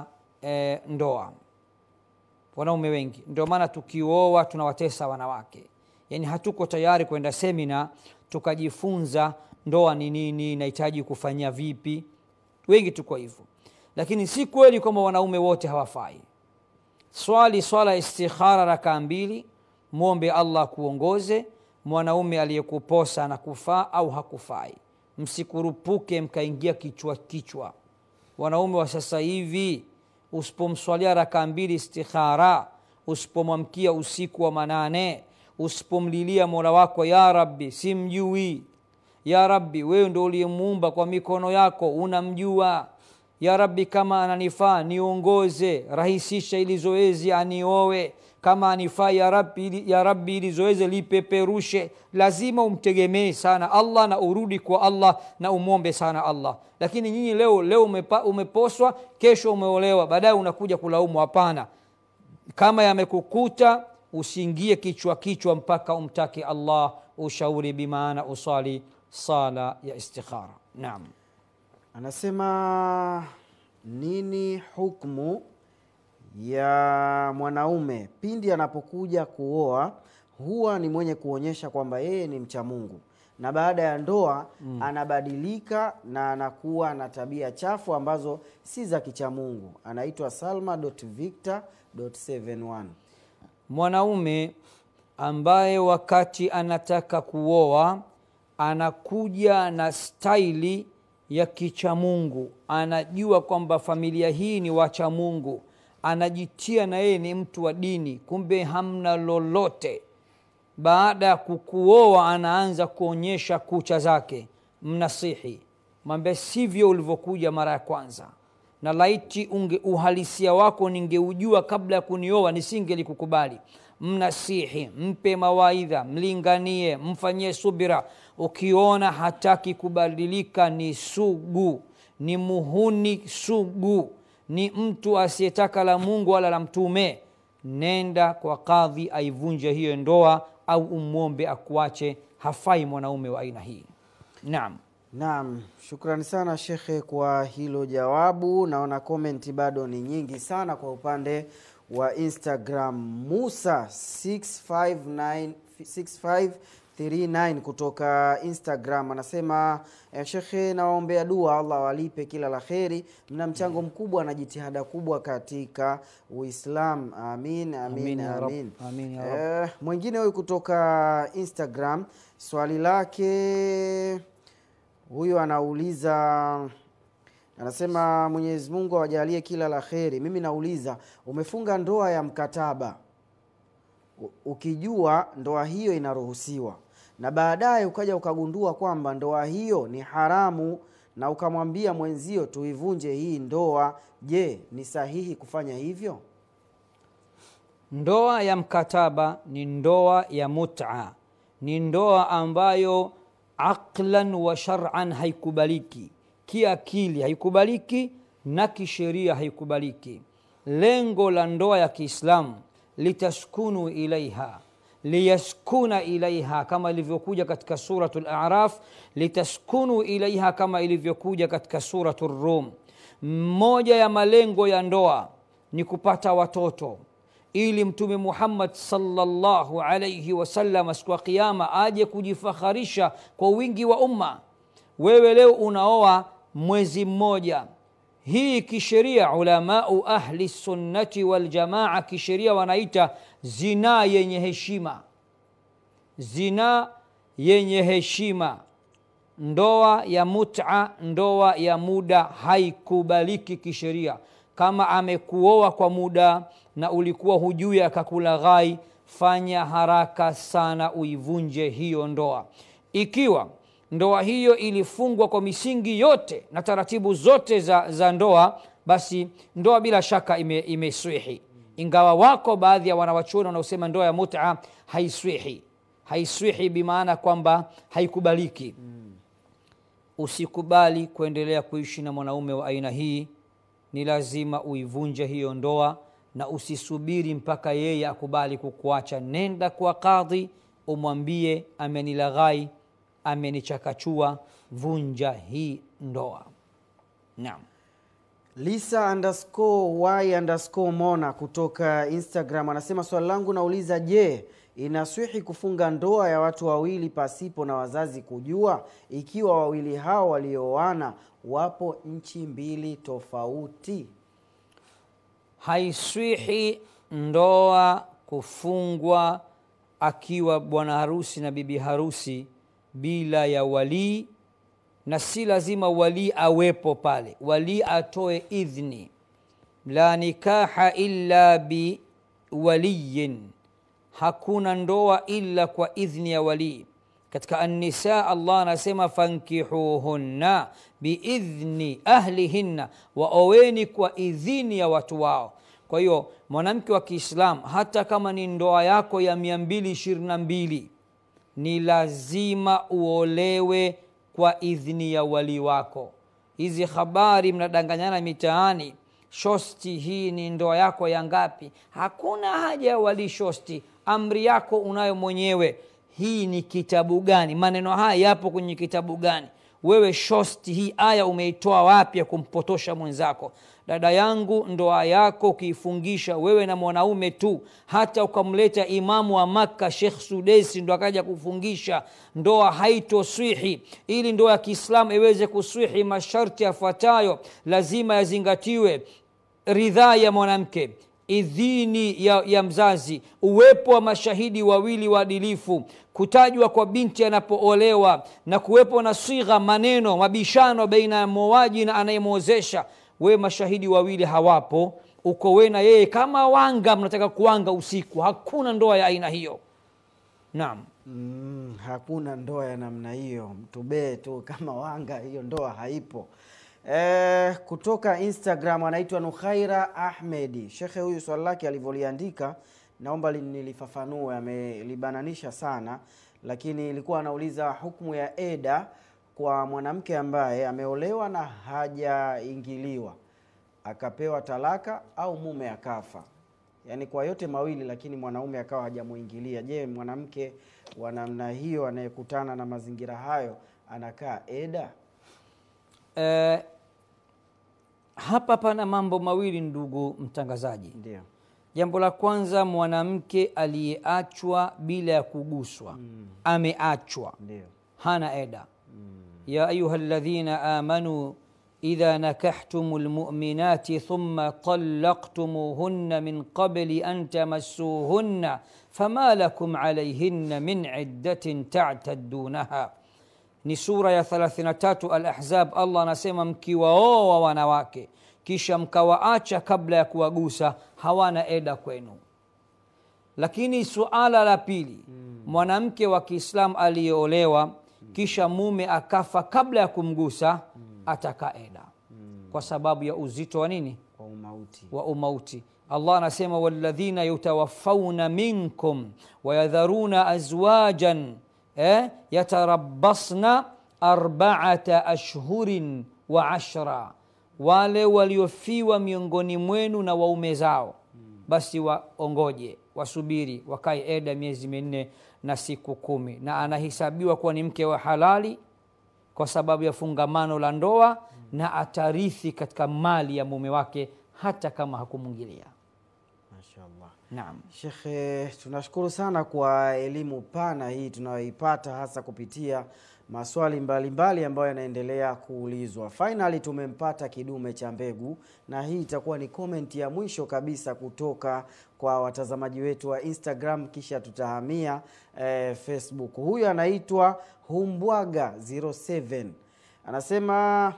e, ndoa wanaume wengi ndio maana tukioa tunawatesa wanawake yaani hatuko tayari kwenda semina tukajifunza ndoa ni nini inahitaji kufanyia vipi wengi tuko hivyo lakini si kweli kwamba wanaume wote hawafai swali swala ya istikhara rakaa mbili mwombe allah akuongoze mwanaume aliyekuposa na kufaa au hakufai msikurupuke mkaingia kichwa kichwa wanaume wa sasa hivi usipomswalia raka mbili istikhara usipomwamkia usiku wa manane usipomlilia mola wako ya rabbi simjui ya rabbi wewe ndo uliyemuumba kwa mikono yako unamjua ya rabbi kama ananifaa niongoze rahisisha ili zoezi aniowe kama anifaa ya rabbi, ili- ya rabbi ili zoezi lipeperushe lazima umtegemee sana allah na urudi kwa allah na umwombe sana allah lakini nyinyi leo leo umepa, umeposwa kesho umeolewa baadaye unakuja kulaumu hapana kama yamekukuta usiingie kichwa kichwa mpaka umtake allah ushauri bimaana usali sala ya istikhara naam
Anasema nini hukmu ya mwanaume pindi anapokuja kuoa, huwa ni mwenye kuonyesha kwamba yeye ni mcha Mungu, na baada ya ndoa mm. anabadilika na anakuwa na tabia chafu ambazo si za kicha Mungu. Anaitwa Salma.Victor.71.
mwanaume ambaye wakati anataka kuoa anakuja na staili ya kichamungu anajua kwamba familia hii ni wacha mungu anajitia na yeye ni mtu wa dini kumbe hamna lolote baada ya kukuoa anaanza kuonyesha kucha zake mnasihi mwambie sivyo ulivyokuja mara ya kwanza na laiti unge uhalisia wako ningeujua kabla ya kunioa nisingelikukubali mnasihi mpe mawaidha mlinganie mfanyie subira ukiona hataki kubadilika ni sugu ni muhuni sugu ni mtu asiyetaka la mungu wala la mtume nenda kwa kadhi aivunje hiyo ndoa au umwombe akuache hafai mwanaume wa aina hii naam
Naam, shukrani sana shekhe kwa hilo jawabu. Naona komenti bado ni nyingi sana kwa upande wa Instagram. Musa 659 6539 kutoka Instagram anasema eh, shekhe, nawaombea dua, Allah walipe kila la kheri. Mna mchango mkubwa na jitihada kubwa katika Uislam. Amin, amin,
Amin ya Rab.
amin.
Amin ya Rab.
Eh, mwingine huyu kutoka Instagram swali lake huyu anauliza anasema mwenyezi mungu awajalie kila la kheri mimi nauliza umefunga ndoa ya mkataba u- ukijua ndoa hiyo inaruhusiwa na baadaye ukaja ukagundua kwamba ndoa hiyo ni haramu na ukamwambia mwenzio tuivunje hii ndoa je ni sahihi kufanya hivyo
ndoa ya mkataba ni ndoa ya muta ni ndoa ambayo aqlan wa shar'an haikubaliki kiakili haikubaliki na kisheria haikubaliki lengo la ndoa ya kiislamu litaskunu ilaiha liyaskuna ilaiha kama ilivyokuja katika suratu laraf litaskunu ilaiha kama ilivyokuja katika suratu rum mmoja ya malengo ya ndoa ni kupata watoto ili mtume muhammad salllahu alaihi wasallam siku ya kiama aje kujifakharisha kwa wingi wa umma wewe leo unaoa mwezi mmoja hii kisheria ulamau ahli sunnati waljamaa kisheria wanaita zinaa yenye heshima zinaa yenye heshima ndoa ya muta ndoa ya muda haikubaliki kisheria kama amekuoa kwa muda na ulikuwa hujui akakulaghai fanya haraka sana uivunje hiyo ndoa ikiwa ndoa hiyo ilifungwa kwa misingi yote na taratibu zote za, za ndoa basi ndoa bila shaka ime, imeswihi ingawa wako baadhi ya wanawachuoni wanaosema ndoa ya muta haiswihi haiswihi bimaana kwamba haikubaliki usikubali kuendelea kuishi na mwanaume wa aina hii ni lazima uivunje hiyo ndoa na usisubiri mpaka yeye akubali kukuacha nenda kwa kadhi umwambie amenilaghai amenichakachua vunja hii ndoa naam
Lisa underscore y underscore mona kutoka Instagram anasema swali langu nauliza, je, inaswihi kufunga ndoa ya watu wawili pasipo na wazazi kujua, ikiwa wawili hao walioana wapo nchi mbili tofauti?
haiswihi ndoa kufungwa akiwa bwana harusi na bibi harusi bila ya walii na si lazima walii awepo pale walii atoe idhni la nikaha illa biwaliyin hakuna ndoa illa kwa idhni ya walii katika annisa allah anasema fankihuhunna biidhni ahlihinna waoweni kwa idhini ya watu wao kwa hiyo mwanamke wa kiislam hata kama ni ndoa yako ya 222 ni lazima uolewe kwa idhni ya wali wako hizi habari mnadanganyana mitaani shosti hii ni ndoa yako ya ngapi hakuna haja ya wali shosti amri yako unayo mwenyewe hii ni kitabu gani maneno haya yapo kwenye kitabu gani wewe shosti hii aya umeitoa wapi ya kumpotosha mwenzako dada yangu ndoa yako ukiifungisha wewe na mwanaume tu hata ukamleta imamu wa makka shekh sudesi ndo akaja kufungisha ndoa haitoswihi ili ndoa ya kiislamu iweze kuswihi masharti yafuatayo lazima yazingatiwe ridhaa ya mwanamke idhini ya, ya mzazi uwepo wa mashahidi wawili waadilifu kutajwa kwa binti anapoolewa na kuwepo na sigha maneno mabishano baina ya mwoaji na anayemwozesha wewe mashahidi wawili hawapo uko we na yeye kama wanga mnataka kuwanga usiku hakuna ndoa ya aina hiyo naam
Mm, hakuna ndoa ya namna hiyo, mtubee tu kama wanga, hiyo ndoa haipo. E, kutoka Instagram anaitwa Nukhaira Ahmedi. Shekhe huyu swali lake alivyoliandika, naomba li- nilifafanue, amelibananisha sana, lakini ilikuwa anauliza hukumu ya eda kwa mwanamke ambaye ameolewa na hajaingiliwa akapewa talaka au mume akafa yaani kwa yote mawili lakini mwanaume akawa hajamuingilia je mwanamke wa namna hiyo anayekutana na mazingira hayo anakaa eda
eh, hapa pana mambo mawili ndugu mtangazaji
ndio
jambo la kwanza mwanamke aliyeachwa bila ya kuguswa mm. ameachwa
ndio
hana eda ya ayuha ladhina amanu idha nakahtum lmuminati thumma طلقتموهن min qabli an tamassuhunna fama lakum alayhinna min iddatin ta'taddunaha ni sura ya 33 al-ahzab allah anasema mkiwaoa wanawake kisha mkawaacha kabla ya kuwagusa hawana eda kwenu lakini suala la pili mm. mwanamke wa kiislamu aliyeolewa kisha mume akafa kabla ya kumgusa mm. ataka eda mm. kwa sababu ya uzito wa nini
kwa umauti
wa umauti allah anasema waladhina yutawafauna minkum wayadharuna azwajan eh, yatarabasna arbaata ashhurin wa ashra wale waliofiwa miongoni mwenu na waume zao basi waongoje wasubiri wakae eda miezi minne na siku kumi na anahesabiwa kuwa ni mke wa halali kwa sababu ya fungamano la ndoa na atarithi katika mali ya mume wake hata kama hakumwingilia
mashallah
naam
shekhe tunashukuru sana kwa elimu pana hii tunayoipata hasa kupitia maswali mbalimbali mbali ambayo yanaendelea kuulizwa finally tumempata kidume cha mbegu na hii itakuwa ni komenti ya mwisho kabisa kutoka kwa watazamaji wetu wa instagram kisha tutahamia eh, facebook huyu anaitwa humbwaga 07 anasema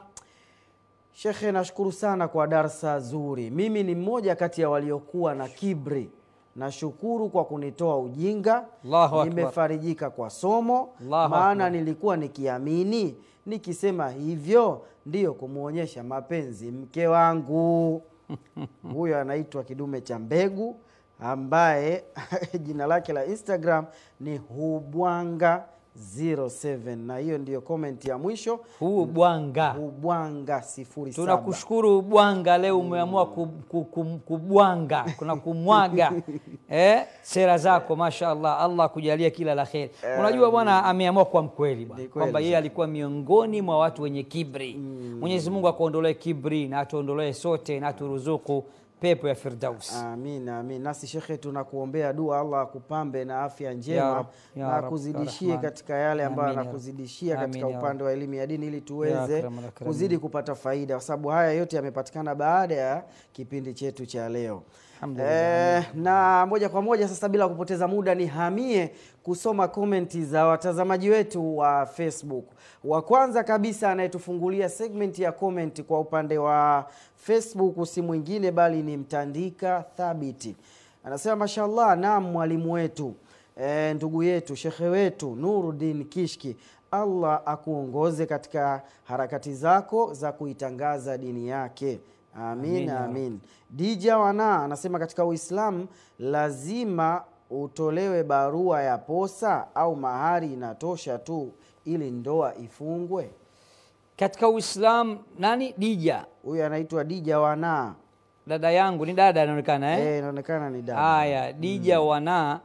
Shekhe, nashukuru sana kwa darsa zuri. Mimi ni mmoja kati ya waliokuwa na kibri. Nashukuru kwa kunitoa ujinga.
Allahu akbar.
Nimefarijika kwa somo,
Allahu
maana
akbar.
nilikuwa nikiamini nikisema hivyo ndiyo kumwonyesha mapenzi mke wangu. Huyo anaitwa kidume cha mbegu ambaye jina lake la Instagram ni Hubwanga 07 na hiyo ndiyo komenti ya mwisho
huu bwanga
ubwanga 07
tunakushukuru bwanga leo umeamua ku- ku- ku- kubwanga kuna kumwaga eh, sera zako mashallah allah akujalia kila la kheri unajua bwana ameamua kuwa mkweli bwana
Ni kweli,
kwamba yeye alikuwa miongoni mwa watu wenye kibri mwenyezi mungu akuondolee kibri na atuondolee sote na aturuzuku pepo ya firdaus
amin amin nasi shekhe tunakuombea dua allah akupambe na afya njema
Ya Rab, ya
na
Rab,
akuzidishie
ya Rahman.
katika yale ambayo
Amin ya Rab.
anakuzidishia
Amin
katika
ya Rab.
upande wa elimu ya dini ili
Ya
tuweze
Akram al-Akramin.
kuzidi kupata faida kwa sababu haya yote yamepatikana baada ya kipindi chetu cha leo
Alhamdulillah.
Eh, na moja kwa moja sasa bila kupoteza muda nihamie kusoma komenti za watazamaji wetu wa facebook wa kwanza kabisa anayetufungulia segment ya komenti kwa upande wa facebook si mwingine bali ni mtandika thabiti anasema mashallah naam mwalimu wetu e, ndugu yetu shekhe wetu nurudin kishki allah akuongoze katika harakati zako za kuitangaza dini yake amin
Amin, ya
amin dija wana anasema katika uislamu lazima utolewe barua ya posa au mahari inatosha tu ili ndoa ifungwe
katika uislam nani dija
huyu anaitwa dija wana
dada yangu ni dada anaonekana eh?
Eh, inaonekana ni dada
haya dija wana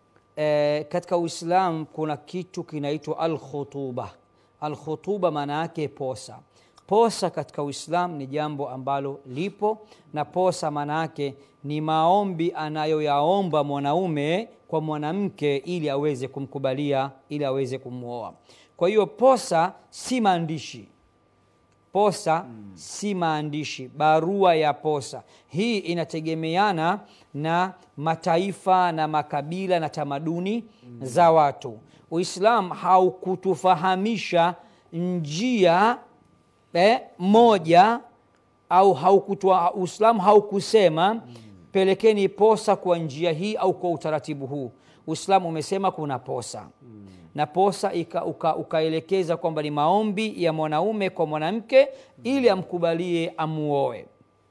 eh, katika uislam kuna kitu kinaitwa alkhutuba alkhutuba maana yake posa posa katika uislam ni jambo ambalo lipo na posa maana yake ni maombi anayoyaomba mwanaume kwa mwanamke ili aweze kumkubalia ili aweze kumwoa kwa hiyo posa si maandishi posa mm. si maandishi barua ya posa hii inategemeana na mataifa na makabila na tamaduni mm. za watu uislam haukutufahamisha njia eh, moja au haukutua uislamu haukusema mm. pelekeni posa kwa njia hii au kwa utaratibu huu uislamu umesema kuna posa mm. na posa ika, uka, ukaelekeza kwamba ni maombi ya mwanaume kwa mwanamke mm. ili amkubalie amuoe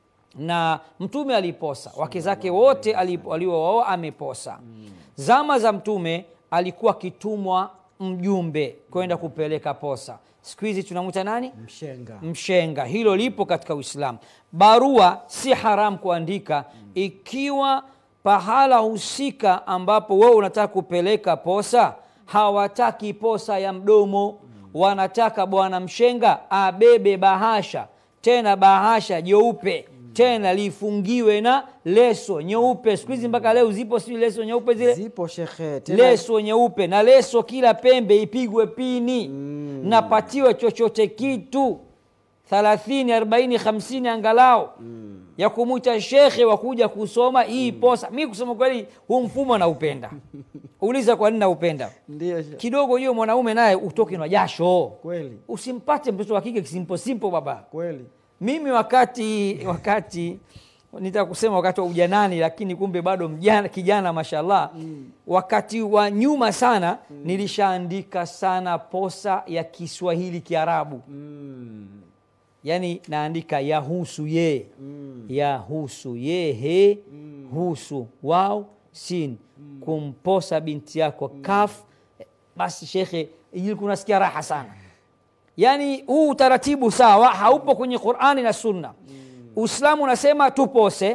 na mtume aliposa wake zake wote aliowao ameposa mm. zama za mtume alikuwa akitumwa mjumbe kwenda kupeleka posa siku hizi tunamwita nani
mshenga
mshenga hilo lipo katika uislamu barua si haram kuandika ikiwa pahala husika ambapo wewe unataka kupeleka posa hawataki posa ya mdomo wanataka bwana mshenga abebe bahasha tena bahasha jeupe tena lifungiwe na leso nyeupe siku hizi mpaka leo zipo sijui leso nyeupe zile
zipo shekhe tena
leso nyeupe na leso kila pembe ipigwe pini mm. napatiwe chochote kitu thalathini arobaini hamsini angalau mm. ya kumwita shekhe wa kuja kusoma hii mm. posa mi kusema kweli huu mfumo naupenda uliza kwa nini naupenda
ndio shekhe.
kidogo hiyo mwanaume naye utoke na jasho
kweli
usimpate mtoto wa kike kisimposimpo baba
kweli
mimi wakati wakati nitaka kusema wakati wa ujanani lakini kumbe bado mjana, kijana mashallah mm. wakati wa nyuma sana mm. nilishaandika sana posa ya kiswahili kiarabu
mm.
yaani naandika yahusu ye
Mm.
yahusu ye he mm. husu wao sin mm. kumposa binti yako mm. kaf basi shekhe ilikuwa unasikia raha sana yaani huu utaratibu sawa haupo kwenye qurani na sunna uislamu unasema tupose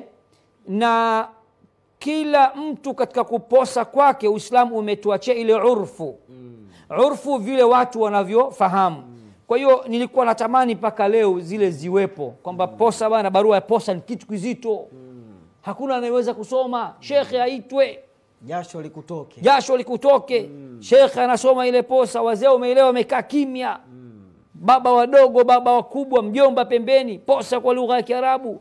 na kila mtu katika kuposa kwake uislamu umetuachia ile urfu urfu vile watu wanavyofahamu kwa hiyo nilikuwa natamani mpaka leo zile ziwepo kwamba posa bana barua ya posa ni kitu kizito hakuna anayeweza kusoma shekhe aitwe
jasho likutoke
jasho likutoke shekhe anasoma ile posa wazee umeelewa wamekaa kimya baba wadogo baba wakubwa mjomba pembeni posa kwa lugha ya kiarabu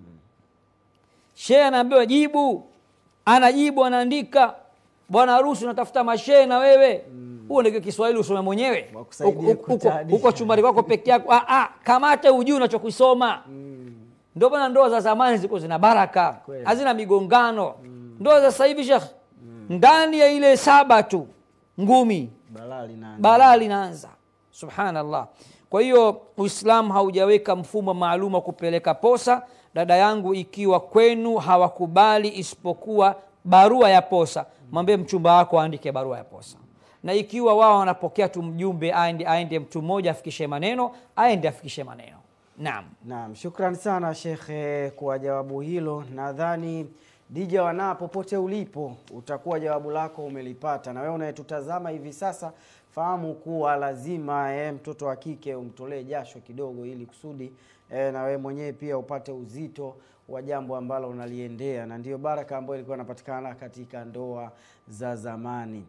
shehe anaambiwa jibu anajibu anaandika bwana harusi unatafuta mashehe na wewe huo ndio kiswahili usome mwenyewe
Wakusaidie
Huko- huko-
kutaadisha.
huko chumbani kwako peke yako ah, ah, kamata ujui unachokisoma ndio maana ndoa za zamani zilikuwa zina baraka
Kweli.
hazina migongano ndoa za sasa hivi shekh ndani ya ile saba tu ngumi
balaa linaanza
balaa linaanza subhanallah kwa hiyo uislamu haujaweka mfumo maalum wa kupeleka posa dada yangu ikiwa kwenu hawakubali isipokuwa barua ya posa mwambie mchumba wako aandike barua ya posa na ikiwa wao wanapokea tu mjumbe aende, aende mtu mmoja afikishe maneno aende afikishe maneno naam
Naam, shukran sana shekhe kwa jawabu hilo. Nadhani dija wanaa, popote ulipo, utakuwa jawabu lako umelipata, na wewe unayetutazama hivi sasa, fahamu kuwa lazima eh, mtoto wa kike umtolee jasho kidogo, ili kusudi eh, na wewe mwenyewe pia upate uzito wa jambo ambalo unaliendea, na ndiyo baraka ambayo ilikuwa inapatikana katika ndoa za zamani.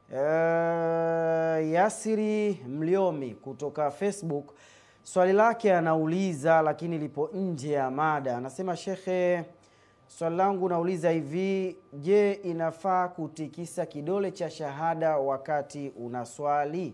Eh, Yasiri Mliomi kutoka Facebook swali lake anauliza, lakini lipo nje ya mada. Anasema, shekhe, swali langu nauliza hivi, je, inafaa kutikisa kidole cha shahada wakati unaswali?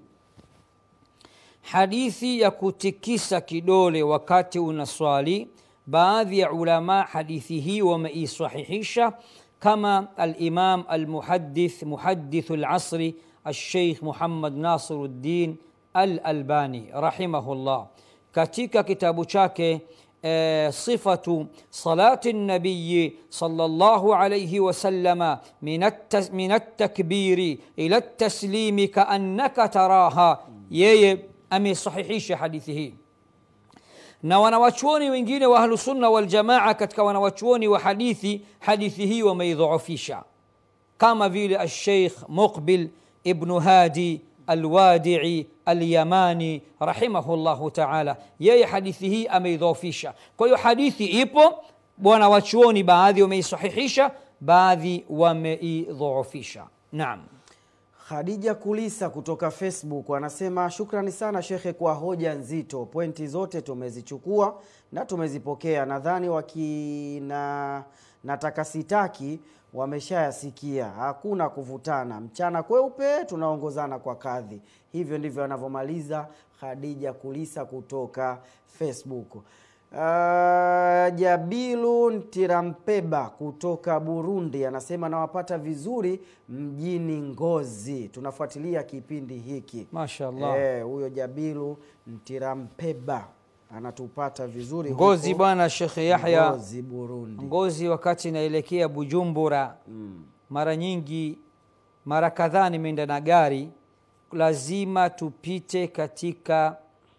hadithi ya kutikisa kidole wakati unaswali baadhi ya ulama hadithi hii wameisahihisha kama alimam almuhadith muhadithu lasri alsheikh muhammad nasiruddin alalbani rahimahullah katika kitabu chake eh, sifatu salati nabiyi sallallahu alayhi wasallama min at- min attakbiri ila taslimi kaannaka taraha yeye amesahihisha hadithi hii na wanawachuoni wengine wa ahlusunna waljamaa katika wanawachuoni wa hadithi hadithi hii wameidhoofisha kama vile alsheikh muqbil ibnu hadi alwadii alyamani rahimahullahu taala yeye hadithi hii ameidhoofisha kwa hiyo hadithi ipo bwana wachuoni baadhi wameisahihisha baadhi wameidhoofisha naam
Khadija Kulisa kutoka Facebook anasema shukrani sana shekhe kwa hoja nzito. Pointi zote tumezichukua na tumezipokea. Nadhani wakina nataka sitaki wameshayasikia. Hakuna kuvutana, mchana kweupe tunaongozana kwa kadhi. Hivyo ndivyo anavyomaliza Khadija Kulisa kutoka Facebook. Uh, Jabilu Ntirampeba kutoka Burundi anasema nawapata vizuri mjini Ngozi, tunafuatilia kipindi hiki.
mashallah
Eh, huyo Jabilu Ntirampeba anatupata vizuri
ngozi
huko
bwana shekhe yahya
Ngozi, Burundi.
ngozi wakati naelekea bujumbura
Mm.
mara nyingi mara kadhaa nimeenda na gari lazima tupite katika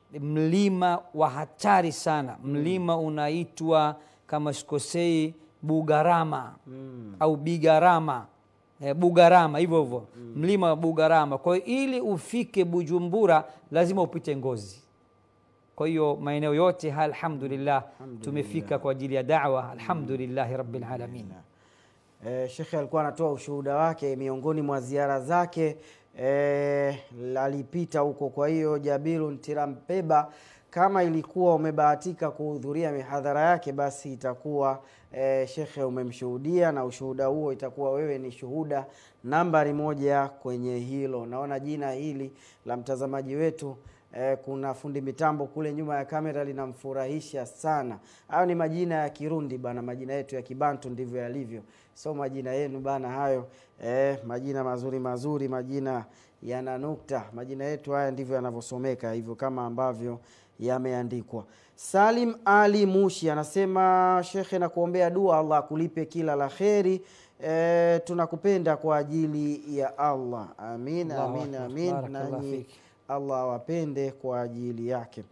mlima wa hatari sana mlima unaitwa kama sikosei bugarama
Mm.
au bigarama eh, bugarama hivyo hivyo mlima wa bugarama kwa hiyo ili ufike bujumbura lazima upite ngozi kwa hiyo maeneo yote haya alhamdulillah tumefika kwa ajili ya dawa alhamdulillahi rabbil alamin
Eh, shekhe alikuwa anatoa ushuhuda wake miongoni mwa ziara zake eh, alipita huko. Kwa hiyo Jabiru Ntirampeba, kama ilikuwa umebahatika kuhudhuria mihadhara yake, basi itakuwa eh, shekhe umemshuhudia, na ushuhuda huo itakuwa wewe ni shuhuda nambari moja kwenye hilo. Naona jina hili la mtazamaji wetu Eh, kuna fundi mitambo kule nyuma ya kamera linamfurahisha sana. Hayo ni majina ya Kirundi bana, majina yetu ya Kibantu ndivyo yalivyo, so majina yenu bana hayo. Eh, majina mazuri mazuri, majina yana nukta. Majina yetu haya ndivyo yanavyosomeka hivyo kama ambavyo yameandikwa. Salim Ali Mushi anasema shekhe, na kuombea dua, Allah akulipe kila la kheri. Eh, tunakupenda kwa ajili ya Allah. Amin,
Allahu
amin,
akbar.
amin.
Barakallahu
Nanyi
fiki.
Allah awapende kwa ajili yake.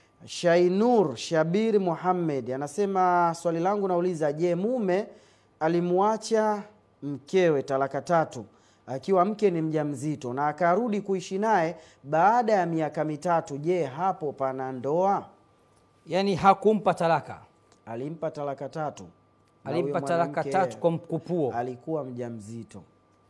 Shainur Shabir Muhammed anasema swali langu nauliza, je, mume alimwacha mkewe talaka tatu akiwa mke ni mjamzito na akarudi kuishi naye baada ya miaka mitatu, je, hapo pana ndoa?
yani hakumpa talaka
Alimpa talaka tatu na huyo
alimpa talaka
mwanamke
tatu kwa mkupuo
alikuwa mjamzito,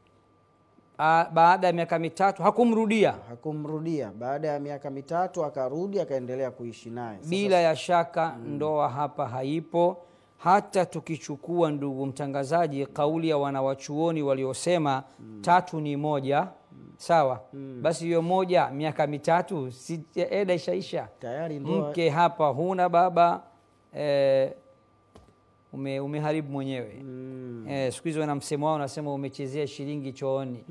A- baada ya miaka mitatu hakumrudia
hakumrudia. Baada ya miaka mitatu akarudi akaendelea kuishi naye. Sasa
bila ya shaka ndoa hapa haipo hata tukichukua ndugu mtangazaji kauli ya wanawachuoni waliosema tatu ni moja sawa basi hiyo moja miaka mitatu si eda ishaisha
tayari ndoa
mke hapa huna baba eh, ume, umeharibu mwenyewe
Mm.
eh, siku hizi wana msemo wao unasema umechezea shilingi chooni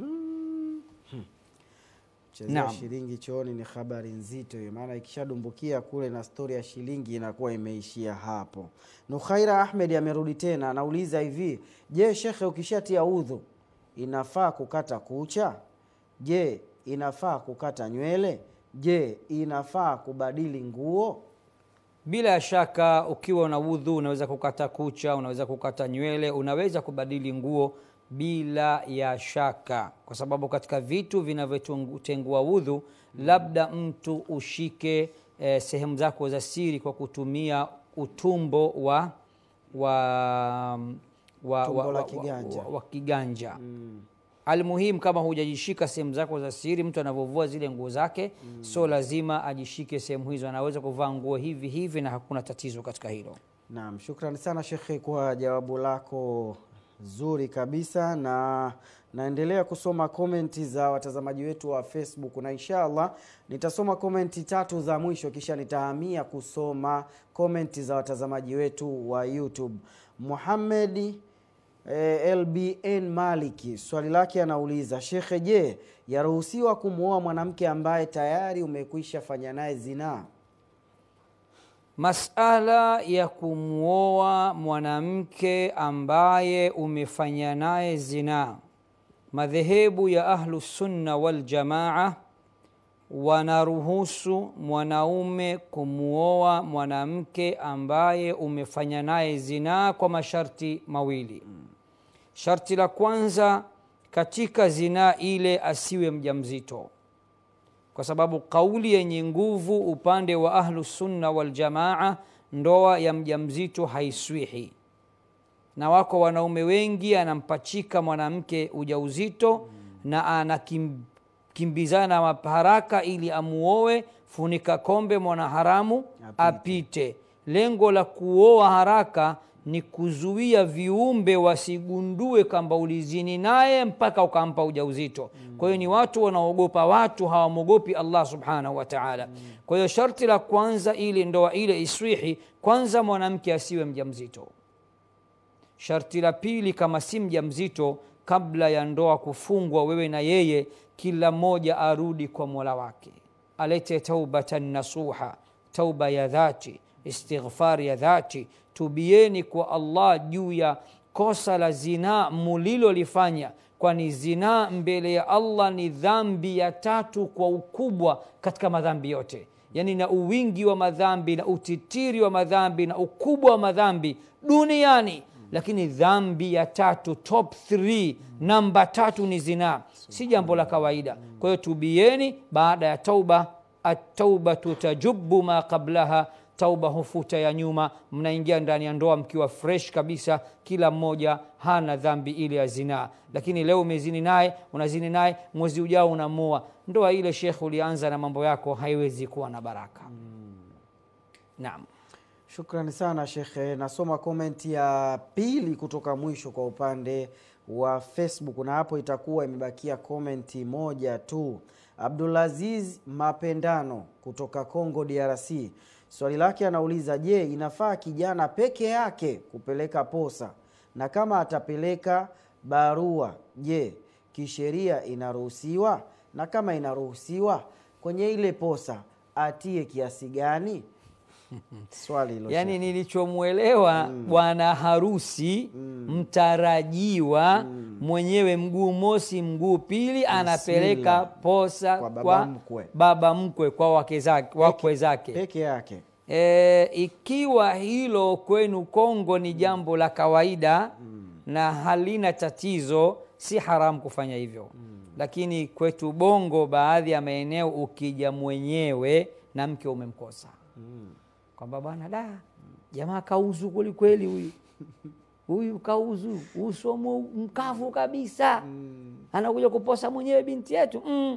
chezea
Naam.
shilingi chooni ni habari nzito hiyo, maana ikishadumbukia kule na stori ya shilingi inakuwa imeishia hapo. Nukhaira Ahmed amerudi tena, anauliza hivi, je, shekhe, ukishatia udhu inafaa kukata kucha? Je, inafaa kukata nywele? Je, inafaa kubadili nguo?
bila shaka ukiwa na udhu unaweza kukata kucha unaweza kukata nywele unaweza kubadili nguo bila ya shaka kwa sababu katika vitu vinavyotengua udhu labda mtu ushike eh, sehemu zako za siri kwa kutumia utumbo wa wa wa,
Tumbo
wa,
la
wa,
kiganja.
wa, wa kiganja
Mm.
almuhim kama hujajishika sehemu zako za siri mtu anavyovua zile nguo zake mm. so lazima ajishike sehemu hizo anaweza kuvaa nguo hivi hivi na hakuna tatizo katika hilo
Naam, shukrani sana shekhe kwa jawabu lako zuri kabisa, na naendelea kusoma komenti za watazamaji wetu wa Facebook na inshallah nitasoma komenti tatu za mwisho, kisha nitahamia kusoma komenti za watazamaji wetu wa YouTube. Muhammad eh, LBN Maliki swali lake anauliza, shekhe, je, yaruhusiwa kumwoa mwanamke ambaye tayari umekwisha fanya naye zinaa?
masala ya kumwoa mwanamke ambaye umefanya naye zinaa madhehebu ya ahlusunna waljamaa wanaruhusu mwanaume kumwoa mwanamke ambaye umefanya naye zinaa kwa masharti mawili sharti la kwanza katika zinaa ile asiwe mjamzito kwa sababu kauli yenye nguvu upande wa ahlusunna waljamaa ndoa ya mjamzito haiswihi na wako wanaume wengi anampachika mwanamke ujauzito na anakimbizana haraka ili amuoe funika kombe mwanaharamu
Apite.
apite lengo la kuoa haraka ni kuzuia viumbe wasigundue kwamba ulizini naye mpaka ukampa ujauzito kwa hiyo ni watu wanaogopa watu hawamwogopi allah subhanahu wa taala kwa hiyo sharti la kwanza ili ndoa ile iswihi kwanza mwanamke asiwe mjamzito sharti la pili kama si mjamzito kabla ya ndoa kufungwa wewe na yeye kila mmoja arudi kwa mola wake alete taubatan nasuha tauba ya dhati istighfar ya dhati tubieni kwa allah juu ya kosa la zinaa mulilolifanya kwani zinaa mbele ya allah ni dhambi ya tatu kwa ukubwa katika madhambi yote yaani na uwingi wa madhambi na utitiri wa madhambi na ukubwa wa madhambi duniani lakini dhambi ya tatu top 3 namba tatu ni zinaa si jambo la kawaida kwa hiyo tubieni baada ya tauba ataubatu tajubu ma qablaha tauba hufuta ya nyuma mnaingia ndani ya ndoa mkiwa fresh kabisa kila mmoja hana dhambi ile ya zinaa lakini leo umezini naye unazini naye mwezi ujao unamoa ndoa ile shekh ulianza na mambo yako haiwezi kuwa na baraka naam
Shukrani sana shekhe. Nasoma komenti ya pili kutoka mwisho kwa upande wa Facebook, na hapo itakuwa imebakia komenti moja tu. Abdulaziz Mapendano kutoka Congo DRC, swali lake anauliza, je, inafaa kijana peke yake kupeleka posa, na kama atapeleka barua, je, kisheria inaruhusiwa? Na kama inaruhusiwa, kwenye ile posa atie kiasi gani? Swali hilo
yaani nilichomwelewa bwana harusi mtarajiwa mwenyewe mguu mosi mguu pili anapeleka posa
Kwa baba
kwa
mkwe.
baba mkwe kwa wake zake, wakwe zake
peke yake
e, ikiwa hilo kwenu kongo ni jambo la kawaida na halina tatizo si haramu kufanya hivyo lakini kwetu bongo baadhi ya maeneo ukija mwenyewe na mke umemkosa kwamba bwana da jamaa kauzu kwelikweli huyu huyu kauzu usomo mkavu kabisa anakuja kuposa mwenyewe binti yetu mm.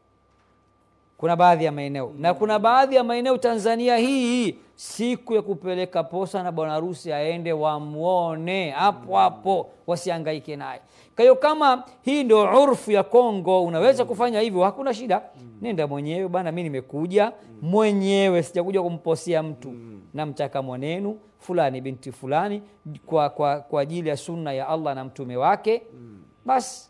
kuna baadhi ya maeneo na kuna baadhi ya maeneo tanzania hii siku ya kupeleka posa na bwana harusi aende wamwone hapo hapo wasiangaike naye kwa hiyo kama hii ndio urfu ya kongo unaweza kufanya hivyo hakuna shida nenda mwenyewe bwana mi nimekuja mwenyewe sijakuja kumposia mtu namtaka mwanenu fulani binti fulani kwa, kwa, kwa ajili ya sunna ya allah na mtume wake basi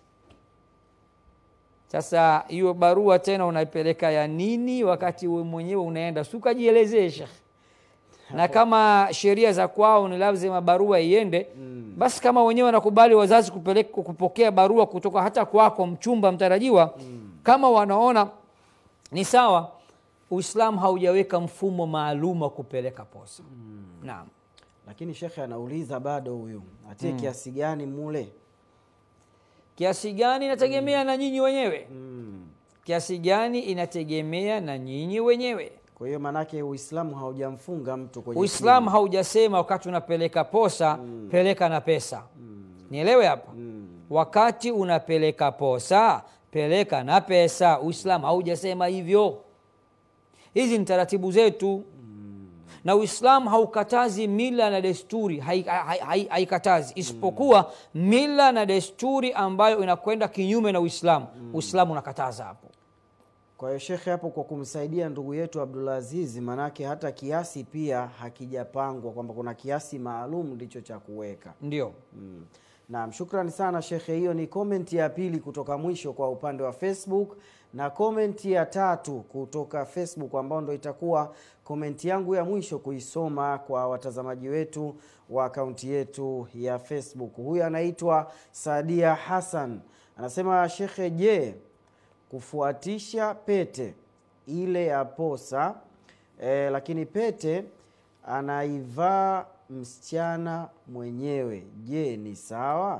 sasa hiyo barua tena unaipeleka ya nini wakati we mwenyewe unaenda si ukajielezee shekh na kama sheria za kwao ni lazima barua iende mm. basi kama wenyewe wanakubali wazazi kupeleka, kupokea barua kutoka hata kwako mchumba mtarajiwa mm. kama wanaona ni sawa uislamu haujaweka mfumo maalum wa kupeleka posa naam
lakini shekhe anauliza bado huyu atie kiasi gani mule
kiasi gani inategemea na nyinyi wenyewe
mm.
kiasi gani inategemea na nyinyi wenyewe
kwa hiyo maanake uislamu haujamfunga mtu kwenye
uislamu haujasema wakati unapeleka posa peleka na pesa nielewe hapa
mm.
wakati unapeleka posa peleka na pesa uislamu haujasema hivyo hizi ni taratibu zetu na uislamu haukatazi mila na desturi haikatazi hai, hai, haikatazi. isipokuwa mila na desturi ambayo inakwenda kinyume na uislamu uislamu unakataza hapo
kwa hiyo shekhe hapo kwa kumsaidia ndugu yetu abdulazizi maanake hata kiasi pia hakijapangwa kwamba kuna kiasi maalum ndicho cha kuweka
ndio
Mm. Naam, shukrani sana shekhe. Hiyo ni komenti ya pili kutoka mwisho kwa upande wa Facebook na komenti ya tatu kutoka Facebook ambao ndo itakuwa komenti yangu ya mwisho kuisoma kwa watazamaji wetu wa akaunti yetu ya Facebook. Huyu anaitwa Sadia Hassan anasema, shekhe, je, kufuatisha pete ile ya posa eh, lakini pete anaivaa msichana mwenyewe, je, ni sawa?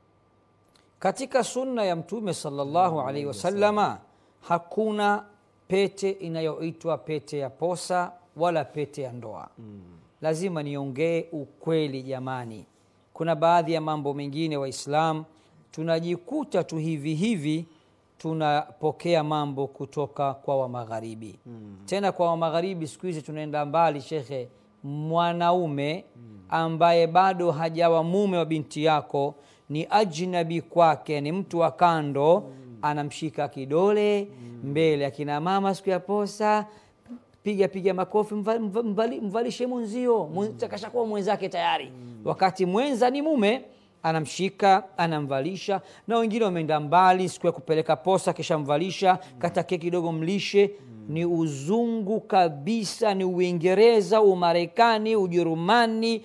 katika sunna ya mtume salllahu alaihi wasallama hakuna pete inayoitwa pete ya posa wala pete ya ndoa mm. lazima niongee ukweli jamani kuna baadhi ya mambo mengine waislam tunajikuta tu hivi hivi tunapokea mambo kutoka kwa wamagharibi mm. tena kwa wamagharibi siku hizi tunaenda mbali shekhe mwanaume ambaye bado hajawa mume wa binti yako ni ajnabi kwake ni mtu wa kando anamshika kidole mbele akina mama siku ya posa piga piga makofi mva- mva- mvali- mvalishe mwenzio Mwen- kashakuwa mwenzake tayari wakati mwenza ni mume anamshika anamvalisha na wengine wameenda mbali siku ya kupeleka posa kisha mvalisha katakie kidogo mlishe ni uzungu kabisa ni uingereza umarekani ujerumani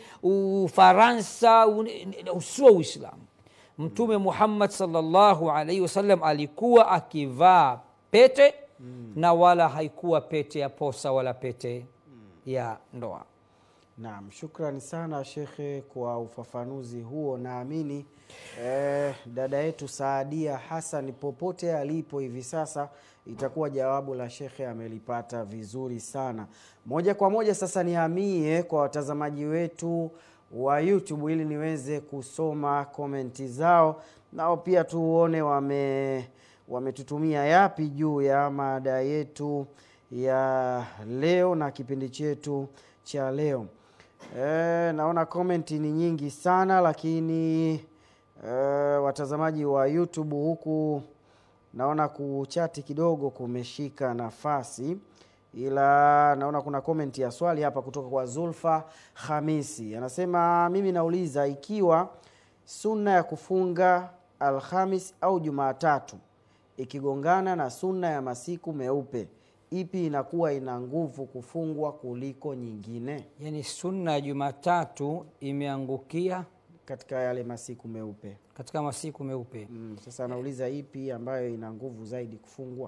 ufaransa u- usio uislamu mtume muhammad salllahu alaihi wasallam alikuwa akivaa pete na wala haikuwa pete ya posa wala pete ya ndoa
Naam, shukrani sana shekhe kwa ufafanuzi huo. Naamini eh, dada yetu Saadia Hassan popote alipo hivi sasa itakuwa jawabu la shekhe amelipata vizuri sana. Moja kwa moja sasa nihamie kwa watazamaji wetu wa YouTube ili niweze kusoma komenti zao, nao pia tuone wame wametutumia yapi juu ya mada yetu ya leo na kipindi chetu cha leo. E, naona komenti ni nyingi sana lakini e, watazamaji wa YouTube huku naona kuchati kidogo kumeshika nafasi, ila naona kuna komenti ya swali hapa kutoka kwa Zulfa Hamisi, anasema mimi nauliza ikiwa sunna ya kufunga Alhamis au Jumatatu ikigongana na sunna ya masiku meupe, ipi inakuwa ina nguvu kufungwa kuliko nyingine
yani sunna ya jumatatu imeangukia
katika yale masiku meupe?
katika masiku meupe
Mm, sasa anauliza ipi ambayo ina nguvu zaidi kufungwa?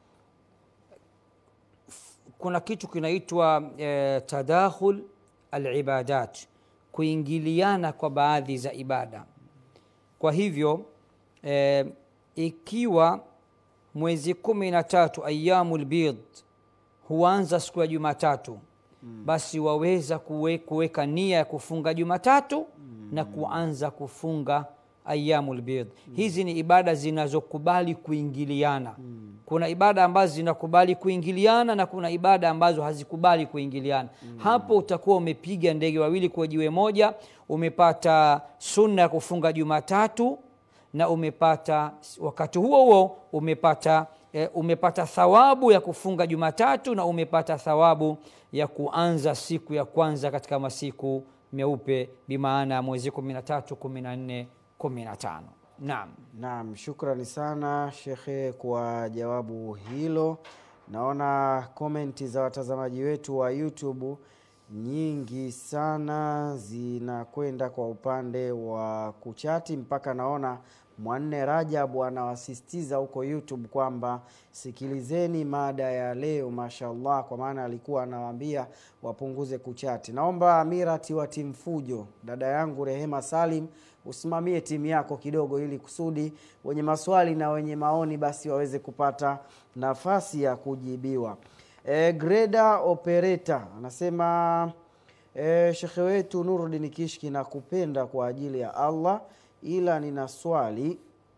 kuna kitu kinaitwa eh, tadakhul alibadat kuingiliana kwa baadhi za ibada kwa hivyo eh, ikiwa mwezi kumi na tatu ayamu lbid huanza siku ya jumatatu mm. basi waweza kuwe, kuweka nia ya kufunga jumatatu mm. na kuanza kufunga ayamu lbid mm. hizi ni ibada zinazokubali kuingiliana mm. kuna ibada ambazo zinakubali kuingiliana na kuna ibada ambazo hazikubali kuingiliana mm. hapo utakuwa umepiga ndege wawili kwa jiwe moja umepata sunna ya kufunga jumatatu na umepata wakati huo huo umepata e, umepata thawabu ya kufunga jumatatu na umepata thawabu ya kuanza siku ya kwanza katika masiku meupe bimaana ya mwezi kumi na tatu kumi na nne kumi na tano naam
Naam, shukrani sana shekhe kwa jawabu hilo. Naona komenti za watazamaji wetu wa YouTube nyingi sana zinakwenda kwa upande wa kuchati mpaka naona Mwanne Rajabu anawasisitiza huko YouTube kwamba sikilizeni mada ya leo, mashallah, kwa maana alikuwa anawaambia wapunguze kuchati. Naomba Amirati wa timu Fujo, dada yangu Rehema Salim, usimamie timu yako kidogo, ili kusudi wenye maswali na wenye maoni basi waweze kupata nafasi ya kujibiwa. E, Greda Operator anasema e, shekhe wetu Nuruddin Kishki, nakupenda kwa ajili ya Allah ila nina swali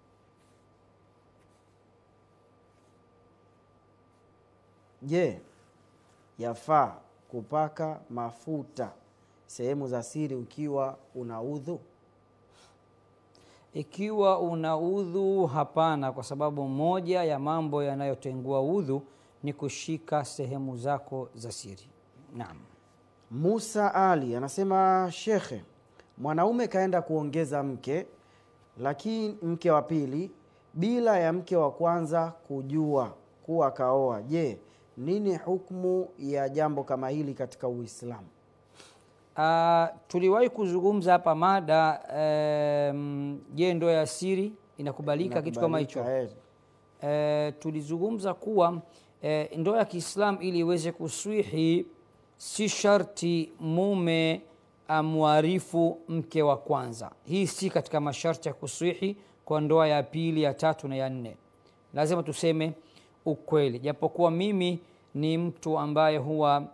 je yafaa kupaka mafuta sehemu za siri ukiwa una udhu
ikiwa una udhu hapana kwa sababu moja ya mambo yanayotengua udhu ni kushika sehemu zako za siri naam
musa ali anasema shekhe mwanaume kaenda kuongeza mke lakini mke wa pili bila ya mke wa kwanza kujua kuwa kaoa je nini hukmu ya jambo kama hili katika uislamu
Uh, tuliwahi kuzungumza hapa mada um, je ndoa ya siri inakubalika kitu kama hicho
Inakubalika, eh.
uh, tulizungumza kuwa uh, ndoa ya kiislam ili iweze kuswihi si sharti mume amwarifu mke wa kwanza hii si katika masharti ya kuswihi kwa ndoa ya pili ya tatu na ya nne lazima tuseme ukweli japokuwa mimi ni mtu ambaye huwa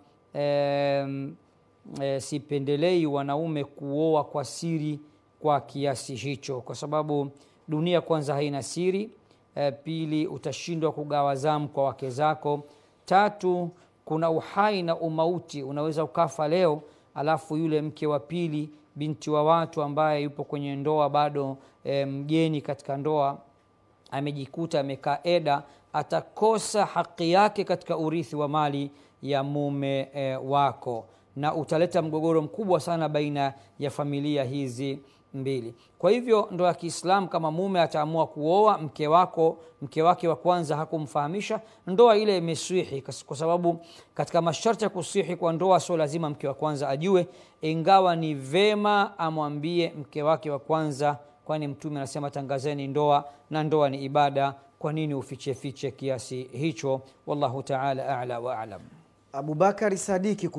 em, e, sipendelei wanaume kuoa kwa siri kwa kiasi hicho kwa sababu dunia kwanza haina siri e, pili utashindwa kugawa zamu kwa wake zako tatu kuna uhai na umauti unaweza ukafa leo alafu yule mke wa pili binti wa watu ambaye yupo kwenye ndoa bado e, mgeni katika ndoa amejikuta amekaa eda atakosa haki yake katika urithi wa mali ya mume e, wako na utaleta mgogoro mkubwa sana baina ya familia hizi mbili kwa hivyo ndoa ya kiislamu kama mume ataamua kuoa mke wako mke wake wa kwanza hakumfahamisha ndoa ile imeswihi kas- kwa sababu katika masharti ya kuswihi kwa ndoa sio lazima mke wa kwanza ajue ingawa ni vema amwambie mke wake wa kwanza kwani mtume anasema tangazeni ndoa na ndoa ni ibada kwa nini ufichefiche kiasi hicho wallahu taala ala wa alam
abubakari sadiki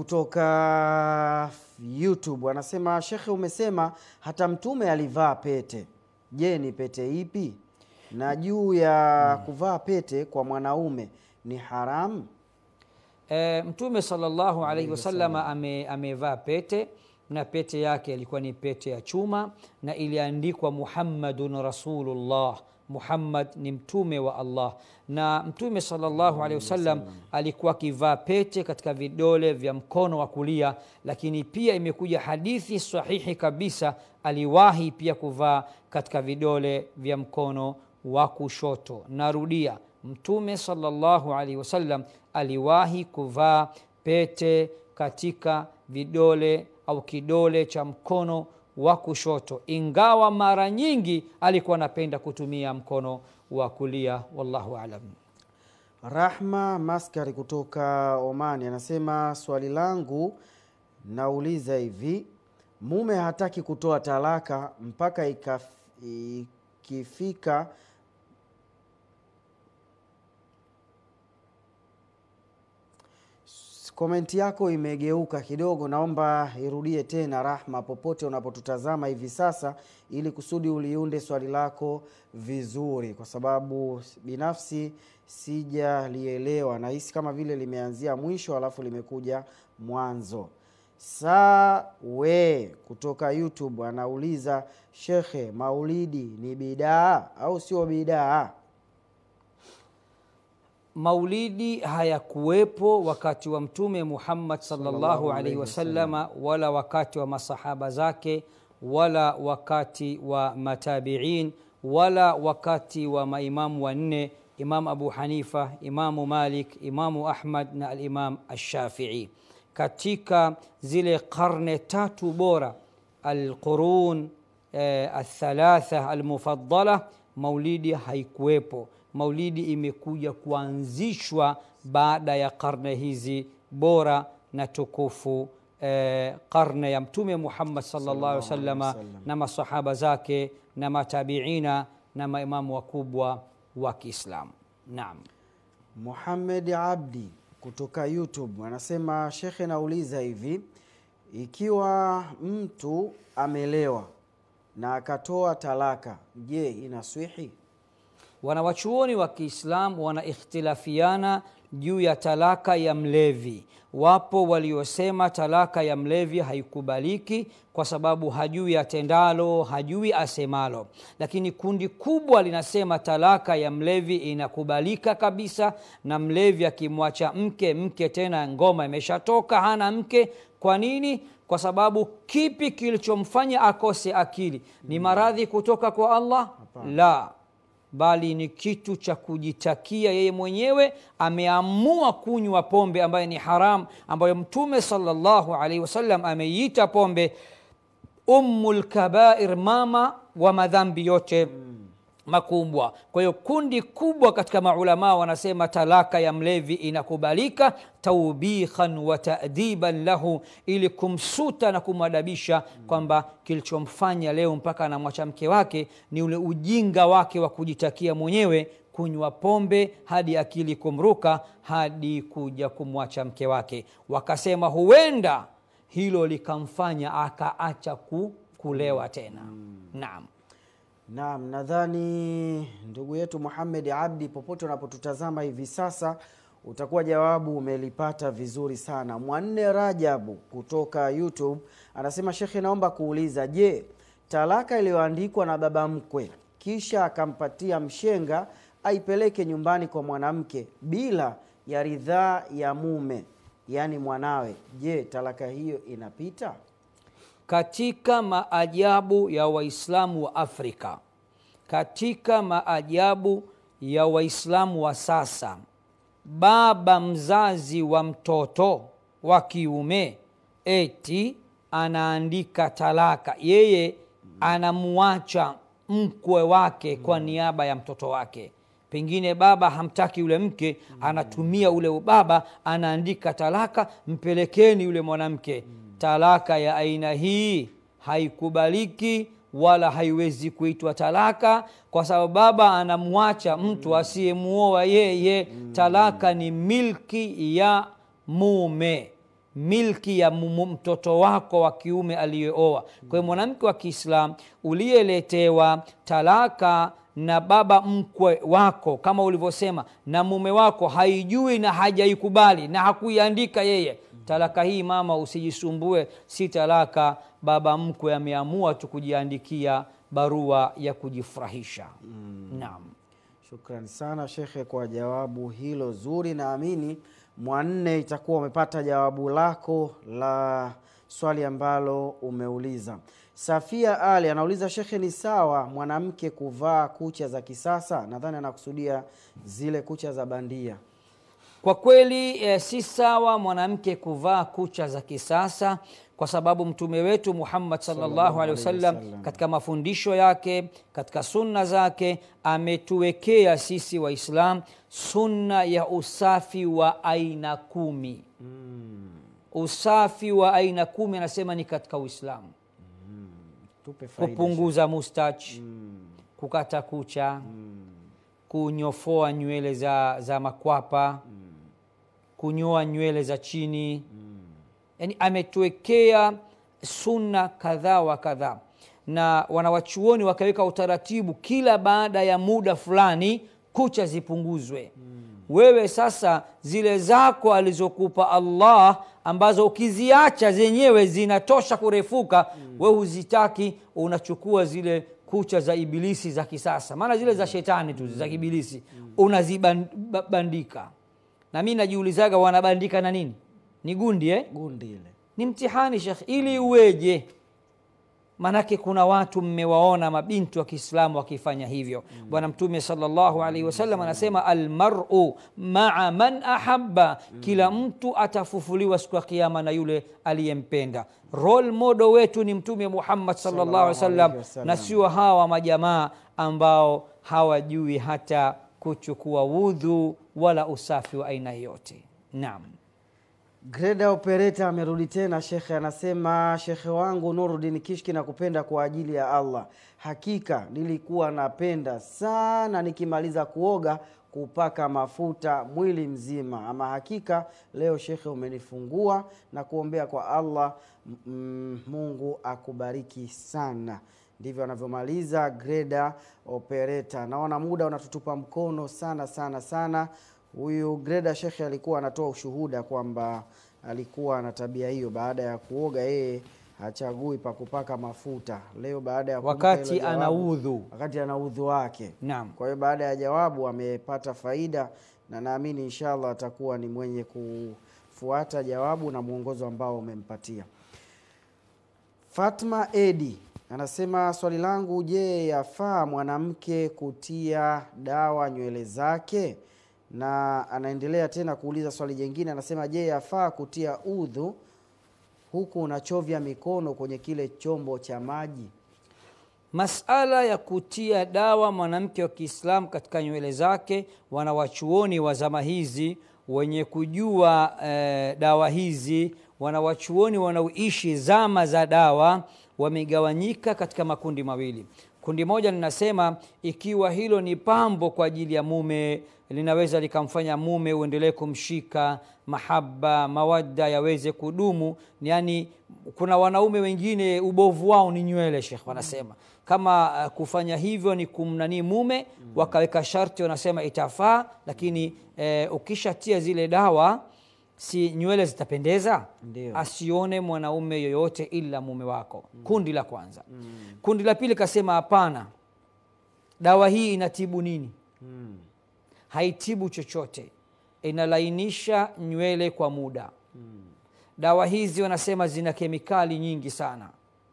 kutoka youtube anasema shekhe umesema hata mtume alivaa pete je ni pete ipi na juu ya kuvaa pete kwa mwanaume ni haramu
e, mtume salllahu alaihi wasalama ame, amevaa pete na pete yake ilikuwa ni pete ya chuma na iliandikwa muhammadun rasulullah muhammad ni mtume wa allah na mtume salllahu alehi wasallam alikuwa akivaa pete katika vidole vya mkono wa kulia lakini pia imekuja hadithi sahihi kabisa aliwahi pia kuvaa katika vidole vya mkono wa kushoto narudia mtume salllahu alaihi wasallam aliwahi kuvaa pete katika vidole au kidole cha mkono wa kushoto ingawa mara nyingi alikuwa anapenda kutumia mkono wa kulia wallahu alam
rahma maskari kutoka omani anasema swali langu nauliza hivi mume hataki kutoa talaka mpaka ikaf, ikifika komenti yako imegeuka kidogo naomba irudie tena rahma popote unapotutazama hivi sasa ili kusudi uliunde swali lako vizuri kwa sababu binafsi sijalielewa nahisi kama vile limeanzia mwisho alafu limekuja mwanzo sawe kutoka youtube anauliza shekhe maulidi ni bidaa au sio bidaa
maulidi hayakuwepo wakati wa mtume muhammad salllahu alaihi wasalama wala wakati wa masahaba zake wala wakati wa matabiin wala wakati wa maimamu wanne imam abu hanifa imamu malik imamu ahmad na alimam alshafii katika zile karne tatu bora alqurun eh, althalatha almufadala maulidi haikuwepo maulidi imekuja kuanzishwa baada ya karne hizi bora na tukufu eh, karne ya mtume muhammad salllah alih
alaihi
wasalama
wasallam.
na masahaba zake na matabiina na maimamu wakubwa wa kiislamu naam
Muhamed Abdi kutoka YouTube anasema, shekhe, nauliza hivi, ikiwa mtu amelewa na akatoa talaka, je, inaswihi?
wanawachuoni wa kiislamu wanaikhtilafiana juu ya talaka ya mlevi wapo waliosema talaka ya mlevi haikubaliki kwa sababu hajui atendalo hajui asemalo lakini kundi kubwa linasema talaka ya mlevi inakubalika kabisa na mlevi akimwacha mke mke tena ngoma imeshatoka hana mke kwa nini kwa sababu kipi kilichomfanya akose akili ni maradhi kutoka kwa allah la bali ni kitu cha kujitakia yeye mwenyewe ameamua kunywa pombe ambayo ni haram ambayo mtume salllahu alaihi wasallam ameiita pombe ummu lkabair mama wa madhambi yote makubwa kwa hiyo kundi kubwa katika maulamaa wanasema talaka ya mlevi inakubalika taubikhan wa tadiban lahu ili kumsuta na kumwadabisha kwamba kilichomfanya leo mpaka anamwacha mke wake ni ule ujinga wake wa kujitakia mwenyewe kunywa pombe hadi akili kumruka hadi kuja kumwacha mke wake wakasema huenda hilo likamfanya akaacha ku, kulewa tena naam
Naam, nadhani ndugu yetu Muhamed Abdi, popote unapotutazama hivi sasa, utakuwa jawabu umelipata vizuri sana. Mwanne Rajabu kutoka YouTube anasema, shekhe, naomba kuuliza, je, talaka iliyoandikwa na baba mkwe kisha akampatia mshenga aipeleke nyumbani kwa mwanamke bila ya ridhaa ya mume, yaani mwanawe, je, talaka hiyo inapita?
katika maajabu ya waislamu wa afrika katika maajabu ya waislamu wa sasa baba mzazi wa mtoto wa kiume eti anaandika talaka yeye anamwacha mkwe wake kwa niaba ya mtoto wake pengine baba hamtaki yule mke anatumia ule ubaba anaandika talaka mpelekeni yule mwanamke talaka ya aina hii haikubaliki wala haiwezi kuitwa talaka kwa sababu baba anamwacha mtu asiyemuoa yeye talaka ni milki ya mume milki ya mumu- mtoto wako wa kiume aliyeoa kwa hiyo mwanamke wa kiislam uliyeletewa talaka na baba mkwe wako kama ulivyosema na mume wako haijui na hajaikubali na hakuiandika yeye talaka hii mama usijisumbue si talaka baba mkwe ameamua tu kujiandikia barua ya kujifurahisha naam
Shukran sana shekhe kwa jawabu hilo zuri. Naamini Mwanne itakuwa umepata jawabu lako la swali ambalo umeuliza. Safia Ali anauliza shekhe, ni sawa mwanamke kuvaa kucha za kisasa? Nadhani anakusudia zile kucha za bandia.
kwa kweli e, si sawa mwanamke kuvaa kucha za kisasa kwa sababu mtume wetu muhammad salllahu alehi wasallam
wasallam.
katika mafundisho yake katika sunna zake ametuwekea sisi waislam sunna ya usafi wa aina kumi usafi wa aina kumi anasema ni katika uislamu
Tupe faida.
kupunguza mustach kukata kucha kunyofoa nywele za, za makwapa kunyoa nywele za chini yani ametuwekea sunna kadhaa wa kadhaa na wanawachuoni wakaweka utaratibu kila baada ya muda fulani kucha zipunguzwe wewe sasa zile zako alizokupa allah ambazo ukiziacha zenyewe zinatosha kurefuka mm. we huzitaki unachukua zile kucha za ibilisi za kisasa maana zile za shetani tu za ibilisi unazibandika na mi najiulizaga wanabandika na nini ni gundi eh?
Gundi ile
ni mtihani shekh ili uweje manake kuna watu mmewaona mabinti wa kiislamu wakifanya hivyo bwana mtume salllahu alaihi wasallam anasema almaru maa man ahaba kila mtu atafufuliwa siku ya kiama na yule aliyempenda role model wetu ni mtume muhammad salllahu alaihi wasallam
alaihi wasallam.
na sio hawa majamaa ambao hawajui hata kuchukua wudhu wala usafi wa aina yoyote naam
Greda operator amerudi tena shekhe, anasema shekhe wangu Nuruddin Kishki, nakupenda kwa ajili ya Allah. Hakika nilikuwa napenda sana nikimaliza kuoga kupaka mafuta mwili mzima. Ama hakika leo shekhe umenifungua na kuombea kwa Allah. Mm, Mungu akubariki sana. Ndivyo anavyomaliza Greda operator. Naona muda unatutupa mkono sana sana sana. Huyu Greda shekhe alikuwa anatoa ushuhuda kwamba alikuwa na tabia hiyo, baada ya kuoga yeye hachagui pa kupaka mafuta. Leo baada ya kumpa
wakati
hilo
ana
jawabu-
udhu
wakati ana udhu wake.
naam
Kwa hiyo baada ya jawabu amepata faida, na naamini inshallah atakuwa ni mwenye kufuata jawabu na mwongozo ambao umempatia. Fatma Edi anasema swali langu, je, yafaa mwanamke kutia dawa nywele zake? Na anaendelea tena kuuliza swali jingine, anasema je, yafaa kutia udhu huku unachovya mikono kwenye kile chombo cha maji?
masala ya kutia dawa mwanamke wa kiislamu katika nywele zake wanawachuoni wa zama hizi wenye kujua eh, dawa hizi wanawachuoni wanaoishi zama za dawa wamegawanyika katika makundi mawili kundi moja linasema ikiwa hilo ni pambo kwa ajili ya mume linaweza likamfanya mume uendelee kumshika mahaba mawadda yaweze kudumu yaani kuna wanaume wengine ubovu wao ni nywele shekh wanasema kama uh, kufanya hivyo ni kumnanii mume mm. wakaweka sharti wanasema itafaa lakini eh, ukishatia zile dawa si nywele zitapendeza
Ndio.
asione mwanaume yoyote ila mume wako mm. kundi la kwanza mm. kundi la pili kasema hapana dawa hii inatibu nini
Hmm.
haitibu chochote inalainisha nywele kwa muda dawa hizi wanasema zina kemikali nyingi sana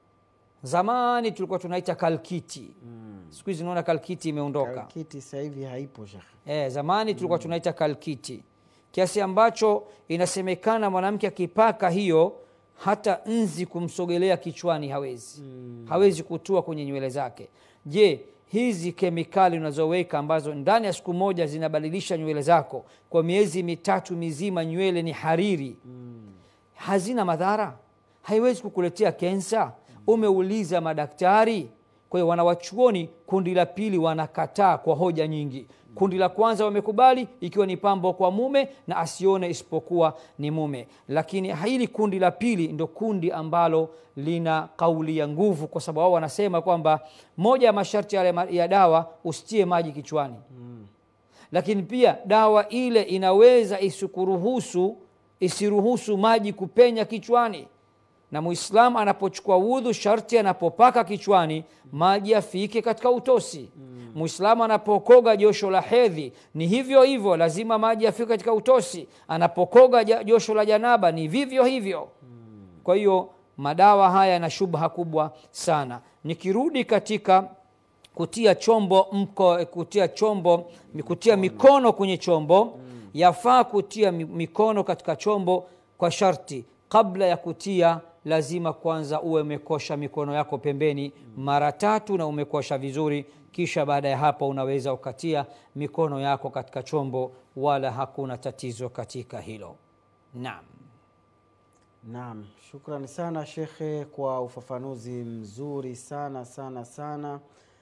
zamani tulikuwa tunaita kalkiti siku hizi naona kalkiti imeondoka
Kiti sasa hivi haipo shekhe.
e, zamani tulikuwa tunaita kalkiti kiasi ambacho inasemekana mwanamke akipaka hiyo hata nzi kumsogelea kichwani hawezi mm. hawezi kutua kwenye nywele zake je hizi kemikali unazoweka ambazo ndani ya siku moja zinabadilisha nywele zako kwa miezi mitatu mizima nywele ni hariri mm. hazina madhara haiwezi kukuletea kensa umeuliza madaktari kwa hiyo wanawachuoni kundi la pili wanakataa kwa hoja nyingi kundi la kwanza wamekubali ikiwa ni pambo kwa mume na asione isipokuwa ni mume lakini hili kundi la pili ndo kundi ambalo lina kauli ya nguvu kwa sababu wao wanasema kwamba moja ya masharti yale ma- ya dawa usitie maji kichwani lakini pia dawa ile inaweza isikuruhusu isiruhusu maji kupenya kichwani na muislamu anapochukua udhu sharti anapopaka kichwani maji afike katika utosi muislamu anapokoga josho la hedhi ni hivyo hivyo lazima maji afike katika utosi anapokoga ja- josho la janaba ni vivyo hivyo kwa hiyo madawa haya yana shubha kubwa sana nikirudi katika kutia chombo mko kutia chombo kutia mikono kwenye chombo yafaa kutia mi- mikono katika chombo kwa sharti kabla ya kutia lazima kwanza uwe umekosha mikono yako pembeni mara tatu na umekosha vizuri kisha baada ya hapo unaweza ukatia mikono yako katika chombo wala hakuna tatizo katika hilo naam
Naam, shukrani sana shekhe kwa ufafanuzi mzuri sana sana sana.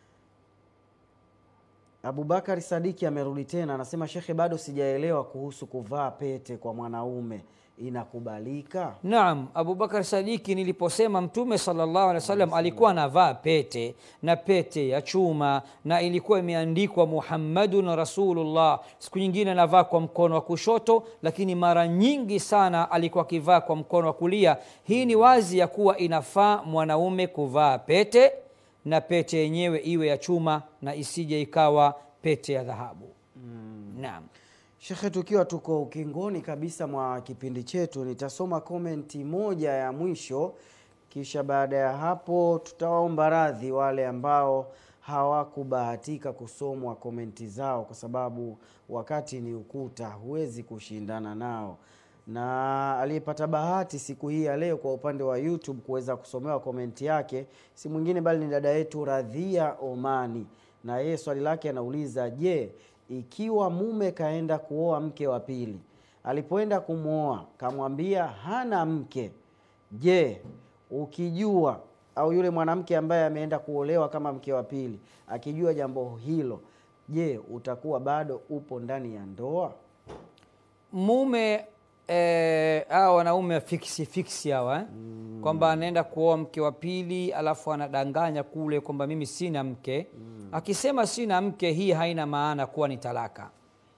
Abubakari Sadiki amerudi tena, anasema shekhe, bado sijaelewa kuhusu kuvaa pete kwa mwanaume, inakubalika?
naam abubakar sadiki niliposema mtume salllahu alehi wa sallam alikuwa anavaa pete na pete ya chuma na ilikuwa imeandikwa muhammadun rasulullah siku nyingine anavaa kwa mkono wa kushoto lakini mara nyingi sana alikuwa akivaa kwa mkono wa kulia hii ni wazi ya kuwa inafaa mwanaume kuvaa pete na pete yenyewe iwe ya chuma na isije ikawa pete ya dhahabu naam
Shekhe, tukiwa tuko ukingoni kabisa mwa kipindi chetu, nitasoma komenti moja ya mwisho, kisha baada ya hapo tutawaomba radhi wale ambao hawakubahatika kusomwa komenti zao, kwa sababu wakati ni ukuta, huwezi kushindana nao. Na aliyepata bahati siku hii ya leo kwa upande wa YouTube kuweza kusomewa komenti yake si mwingine bali ni dada yetu Radhia Omani, na yeye swali lake anauliza, je, ikiwa mume kaenda kuoa mke wa pili alipoenda kumwoa kamwambia hana mke je ukijua au yule mwanamke ambaye ameenda kuolewa kama mke wa pili akijua jambo hilo je utakuwa bado upo ndani ya ndoa
mume eh, hawa wanaume fiksi fiksi hawa eh? mm. kwamba anaenda kuoa mke wa pili alafu anadanganya kule kwamba mimi sina mke mm. akisema sina mke hii haina maana kuwa ni talaka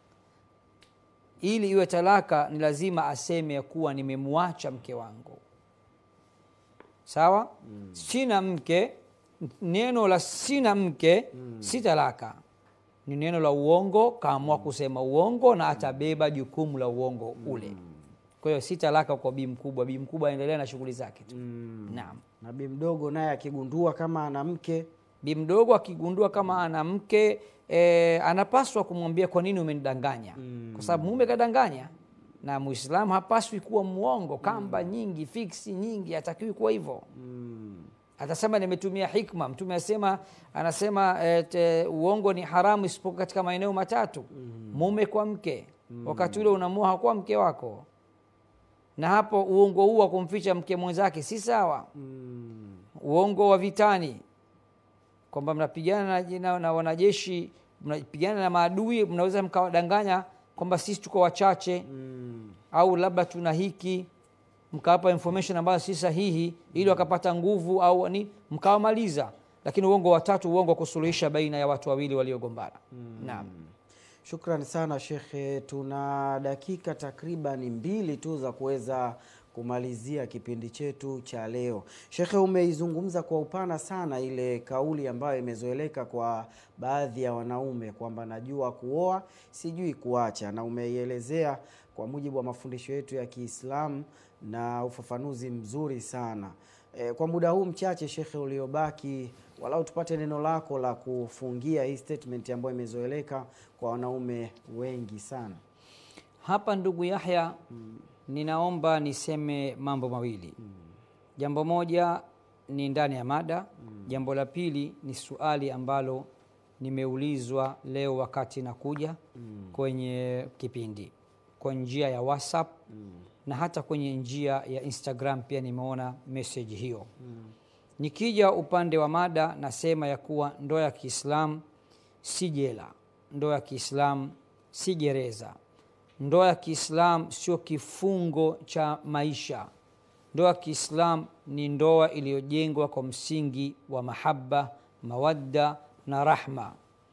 ili iwe talaka ni lazima aseme ya kuwa nimemwacha mke wangu sawa mm. sina mke neno la sina mke mm. si talaka ni neno la uongo kaamua kusema uongo na atabeba jukumu la uongo ule kwa hiyo si talaka kwa bii mkubwa bii mkubwa aendelea na shughuli zake tu
mm.
naam
na bi mdogo naye akigundua kama ana mke
bi mdogo akigundua kama ana mke e, anapaswa kumwambia kwa nini umenidanganya mm. kwa sababu mume kadanganya na muislamu hapaswi kuwa mwongo kamba mm. nyingi fiksi nyingi hatakiwi kuwa hivyo
mm.
atasema nimetumia hikma mtume asema anasema et, e, uongo ni haramu isipokuwa katika maeneo matatu mm. mume kwa mke mm. wakati ule unamua hakuwa mke wako na hapo uongo huu wa kumficha mke mwenzake si sawa
Mm.
uongo wa vitani kwamba mnapigana na, na, na wanajeshi mnapigana na maadui mnaweza mkawadanganya kwamba sisi tuko wachache
Mm.
au labda tuna hiki mkawapa information ambayo si sahihi ili wakapata nguvu au ni mkawamaliza lakini uongo wa tatu uongo wa kusuluhisha baina ya watu wawili waliogombana mm. naam
Shukran sana shekhe, tuna dakika takriban mbili tu za kuweza kumalizia kipindi chetu cha leo. Shekhe, umeizungumza kwa upana sana ile kauli ambayo imezoeleka kwa baadhi ya wanaume kwamba najua kuoa sijui kuacha, na umeielezea kwa mujibu wa mafundisho yetu ya Kiislamu na ufafanuzi mzuri sana. E, kwa muda huu mchache shekhe uliobaki, walau tupate neno lako la kufungia hii statement ambayo imezoeleka kwa wanaume wengi sana.
hapa ndugu yahya mm. ninaomba niseme mambo mawili mm. jambo moja ni ndani ya mada mm. jambo la pili ni suali ambalo nimeulizwa leo wakati nakuja mm. kwenye kipindi kwa njia ya whatsapp mm. na hata kwenye njia ya instagram pia nimeona message hiyo mm. nikija upande wa mada nasema ya kuwa ndoa ya kiislamu si jela ndoa ya kiislamu si gereza ndoa ya kiislam sio kifungo cha maisha ndoa ya kiislam ni ndoa iliyojengwa kwa msingi wa mahaba mawadda na rahma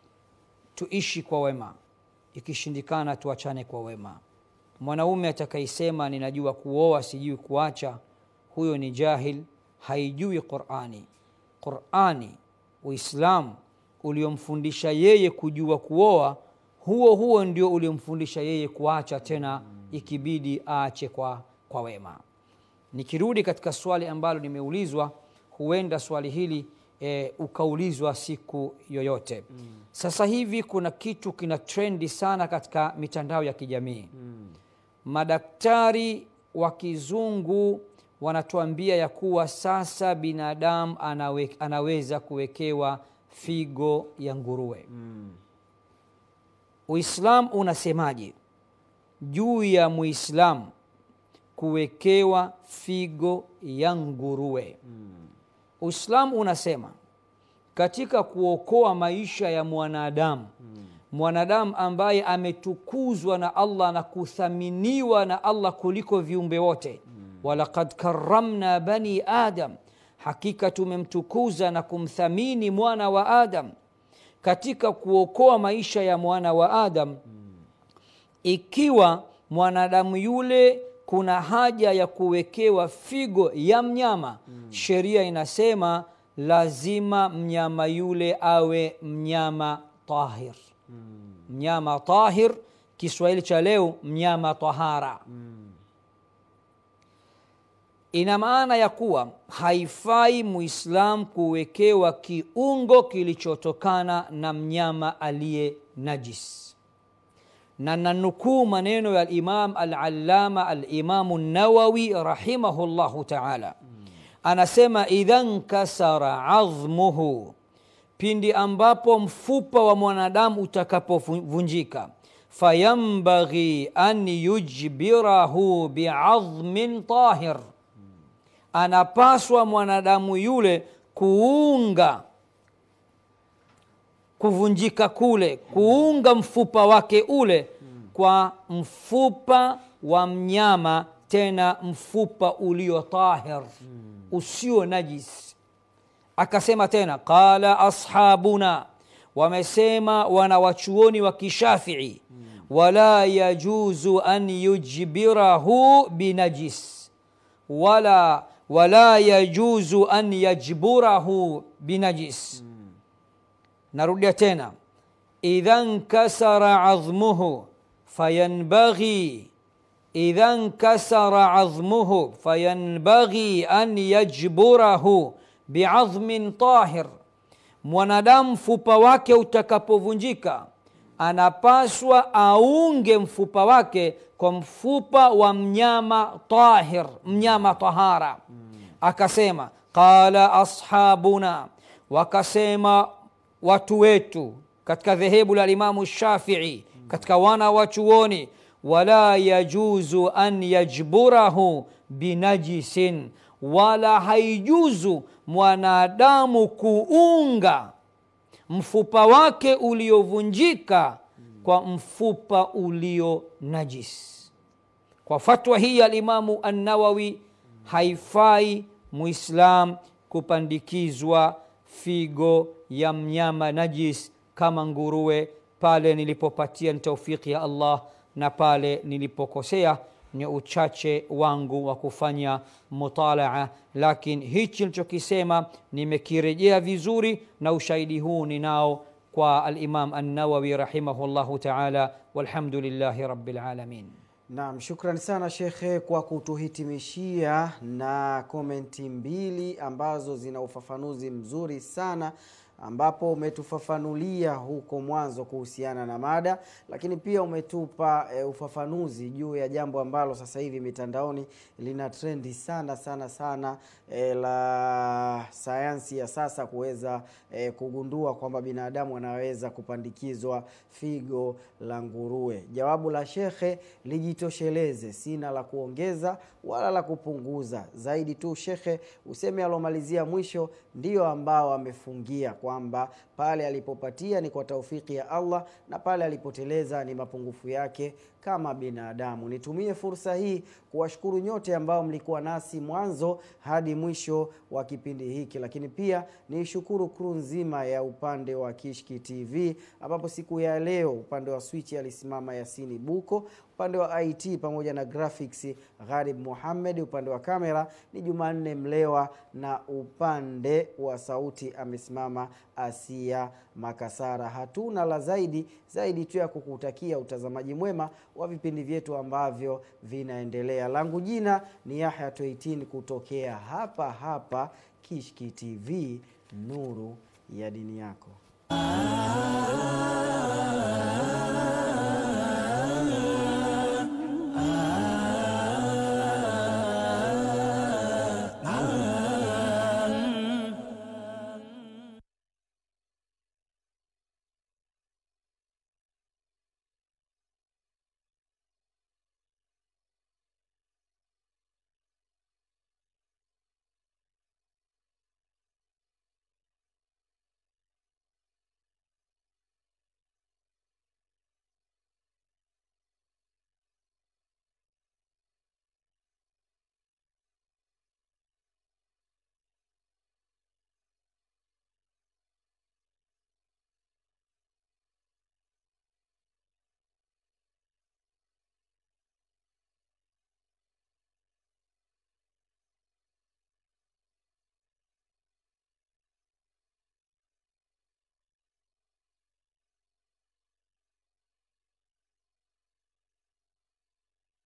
tuishi kwa wema ikishindikana tuachane kwa wema mwanaume atakaisema ninajua kuoa sijui kuacha huyo ni jahil haijui qurani qurani uislamu uliomfundisha yeye kujua kuoa huo huo ndio uliomfundisha yeye kuacha tena ikibidi aache kwa, kwa wema nikirudi katika swali ambalo nimeulizwa huenda swali hili e, ukaulizwa siku yoyote mm. sasa hivi kuna kitu kina trendi sana katika mitandao ya kijamii mm. madaktari wa kizungu wanatuambia ya kuwa sasa binadamu anawe, anaweza kuwekewa figo ya nguruwe
Mm.
uislamu unasemaje juu ya muislamu kuwekewa figo ya nguruwe
Mm.
uislamu unasema katika kuokoa maisha ya mwanadamu mm. mwanadamu ambaye ametukuzwa na allah na kuthaminiwa na allah kuliko viumbe wote mm. walakad karamna bani adam hakika tumemtukuza na kumthamini mwana wa adam katika kuokoa maisha ya mwana wa adam mm. ikiwa mwanadamu yule kuna haja ya kuwekewa figo ya mnyama mm. sheria inasema lazima mnyama yule awe mnyama tahir mm. mnyama tahir kiswahili cha leo mnyama tahara
Mm.
ina maana ya kuwa haifai muislam kuwekewa kiungo kilichotokana na mnyama aliye najis na nanukuu maneno ya limam alalama alimamu nawawi rahimahullahu taala anasema idha nkasara adhmuhu pindi ambapo mfupa wa mwanadamu utakapovunjika fayambaghi an yujbirahu biadhmin tahir anapaswa mwanadamu yule kuunga kuvunjika kule kuunga mfupa wake ule kwa mfupa wa mnyama tena mfupa ulio tahir usio najis akasema tena qala ashabuna wamesema wanawachuoni wa kishafii wala yajuzu an yujbirahu binajis wala wala yajuzu an yajburahu binajis narudia tena idha nkasara adhmuhu fayanbaghi idha nkasara adhmuhu fayanbaghi an yajburahu biadhmin tahir mwanadamu mfupa wake utakapovunjika anapaswa aunge mfupa wake kwa mfupa wa mnyama tahir mnyama tahara akasema qala ashabuna wakasema watu wetu katika dhehebu la limamu shafii katika wana wa chuoni wala yajuzu an yajburahu binajisin wala haijuzu mwanadamu kuunga mfupa wake uliovunjika kwa mfupa ulio najis kwa fatwa hii ya limamu annawawi haifai muislam kupandikizwa figo ya mnyama najis kama nguruwe pale nilipopatia ni taufiki ya allah na pale nilipokosea ni uchache wangu wa kufanya mutalaa lakini hichi nilichokisema nimekirejea vizuri na ushahidi huu ninao kwa alimam annawawi rahimahullahu taala walhamdulillahi rabilalamin
Naam, shukran sana shekhe kwa kutuhitimishia na komenti mbili ambazo zina ufafanuzi mzuri sana ambapo umetufafanulia huko mwanzo kuhusiana na mada, lakini pia umetupa e, ufafanuzi juu ya jambo ambalo sasa hivi mitandaoni lina trendi sana sana sana e, la sayansi ya sasa kuweza e, kugundua kwamba binadamu anaweza kupandikizwa figo la nguruwe. Jawabu la shekhe lijitosheleze, sina la kuongeza wala la kupunguza. Zaidi tu shekhe useme alomalizia mwisho ndio ambao amefungia kwamba pale alipopatia ni kwa taufiki ya Allah na pale alipoteleza ni mapungufu yake kama binadamu. Nitumie fursa hii kuwashukuru nyote ambao mlikuwa nasi mwanzo hadi mwisho wa kipindi hiki, lakini pia niishukuru kru nzima ya upande wa Kishki TV ambapo siku ya leo upande wa switch alisimama Yasini Buko, upande wa IT pamoja na graphics Gharib Muhammad, upande wa kamera ni Jumanne Mlewa na upande wa sauti amesimama Asia Makasara. Hatuna la zaidi zaidi tu ya kukutakia utazamaji mwema wa vipindi vyetu ambavyo vinaendelea. Langu jina ni Yahya Tweitin kutokea hapa hapa Kishki TV, nuru ya dini yako.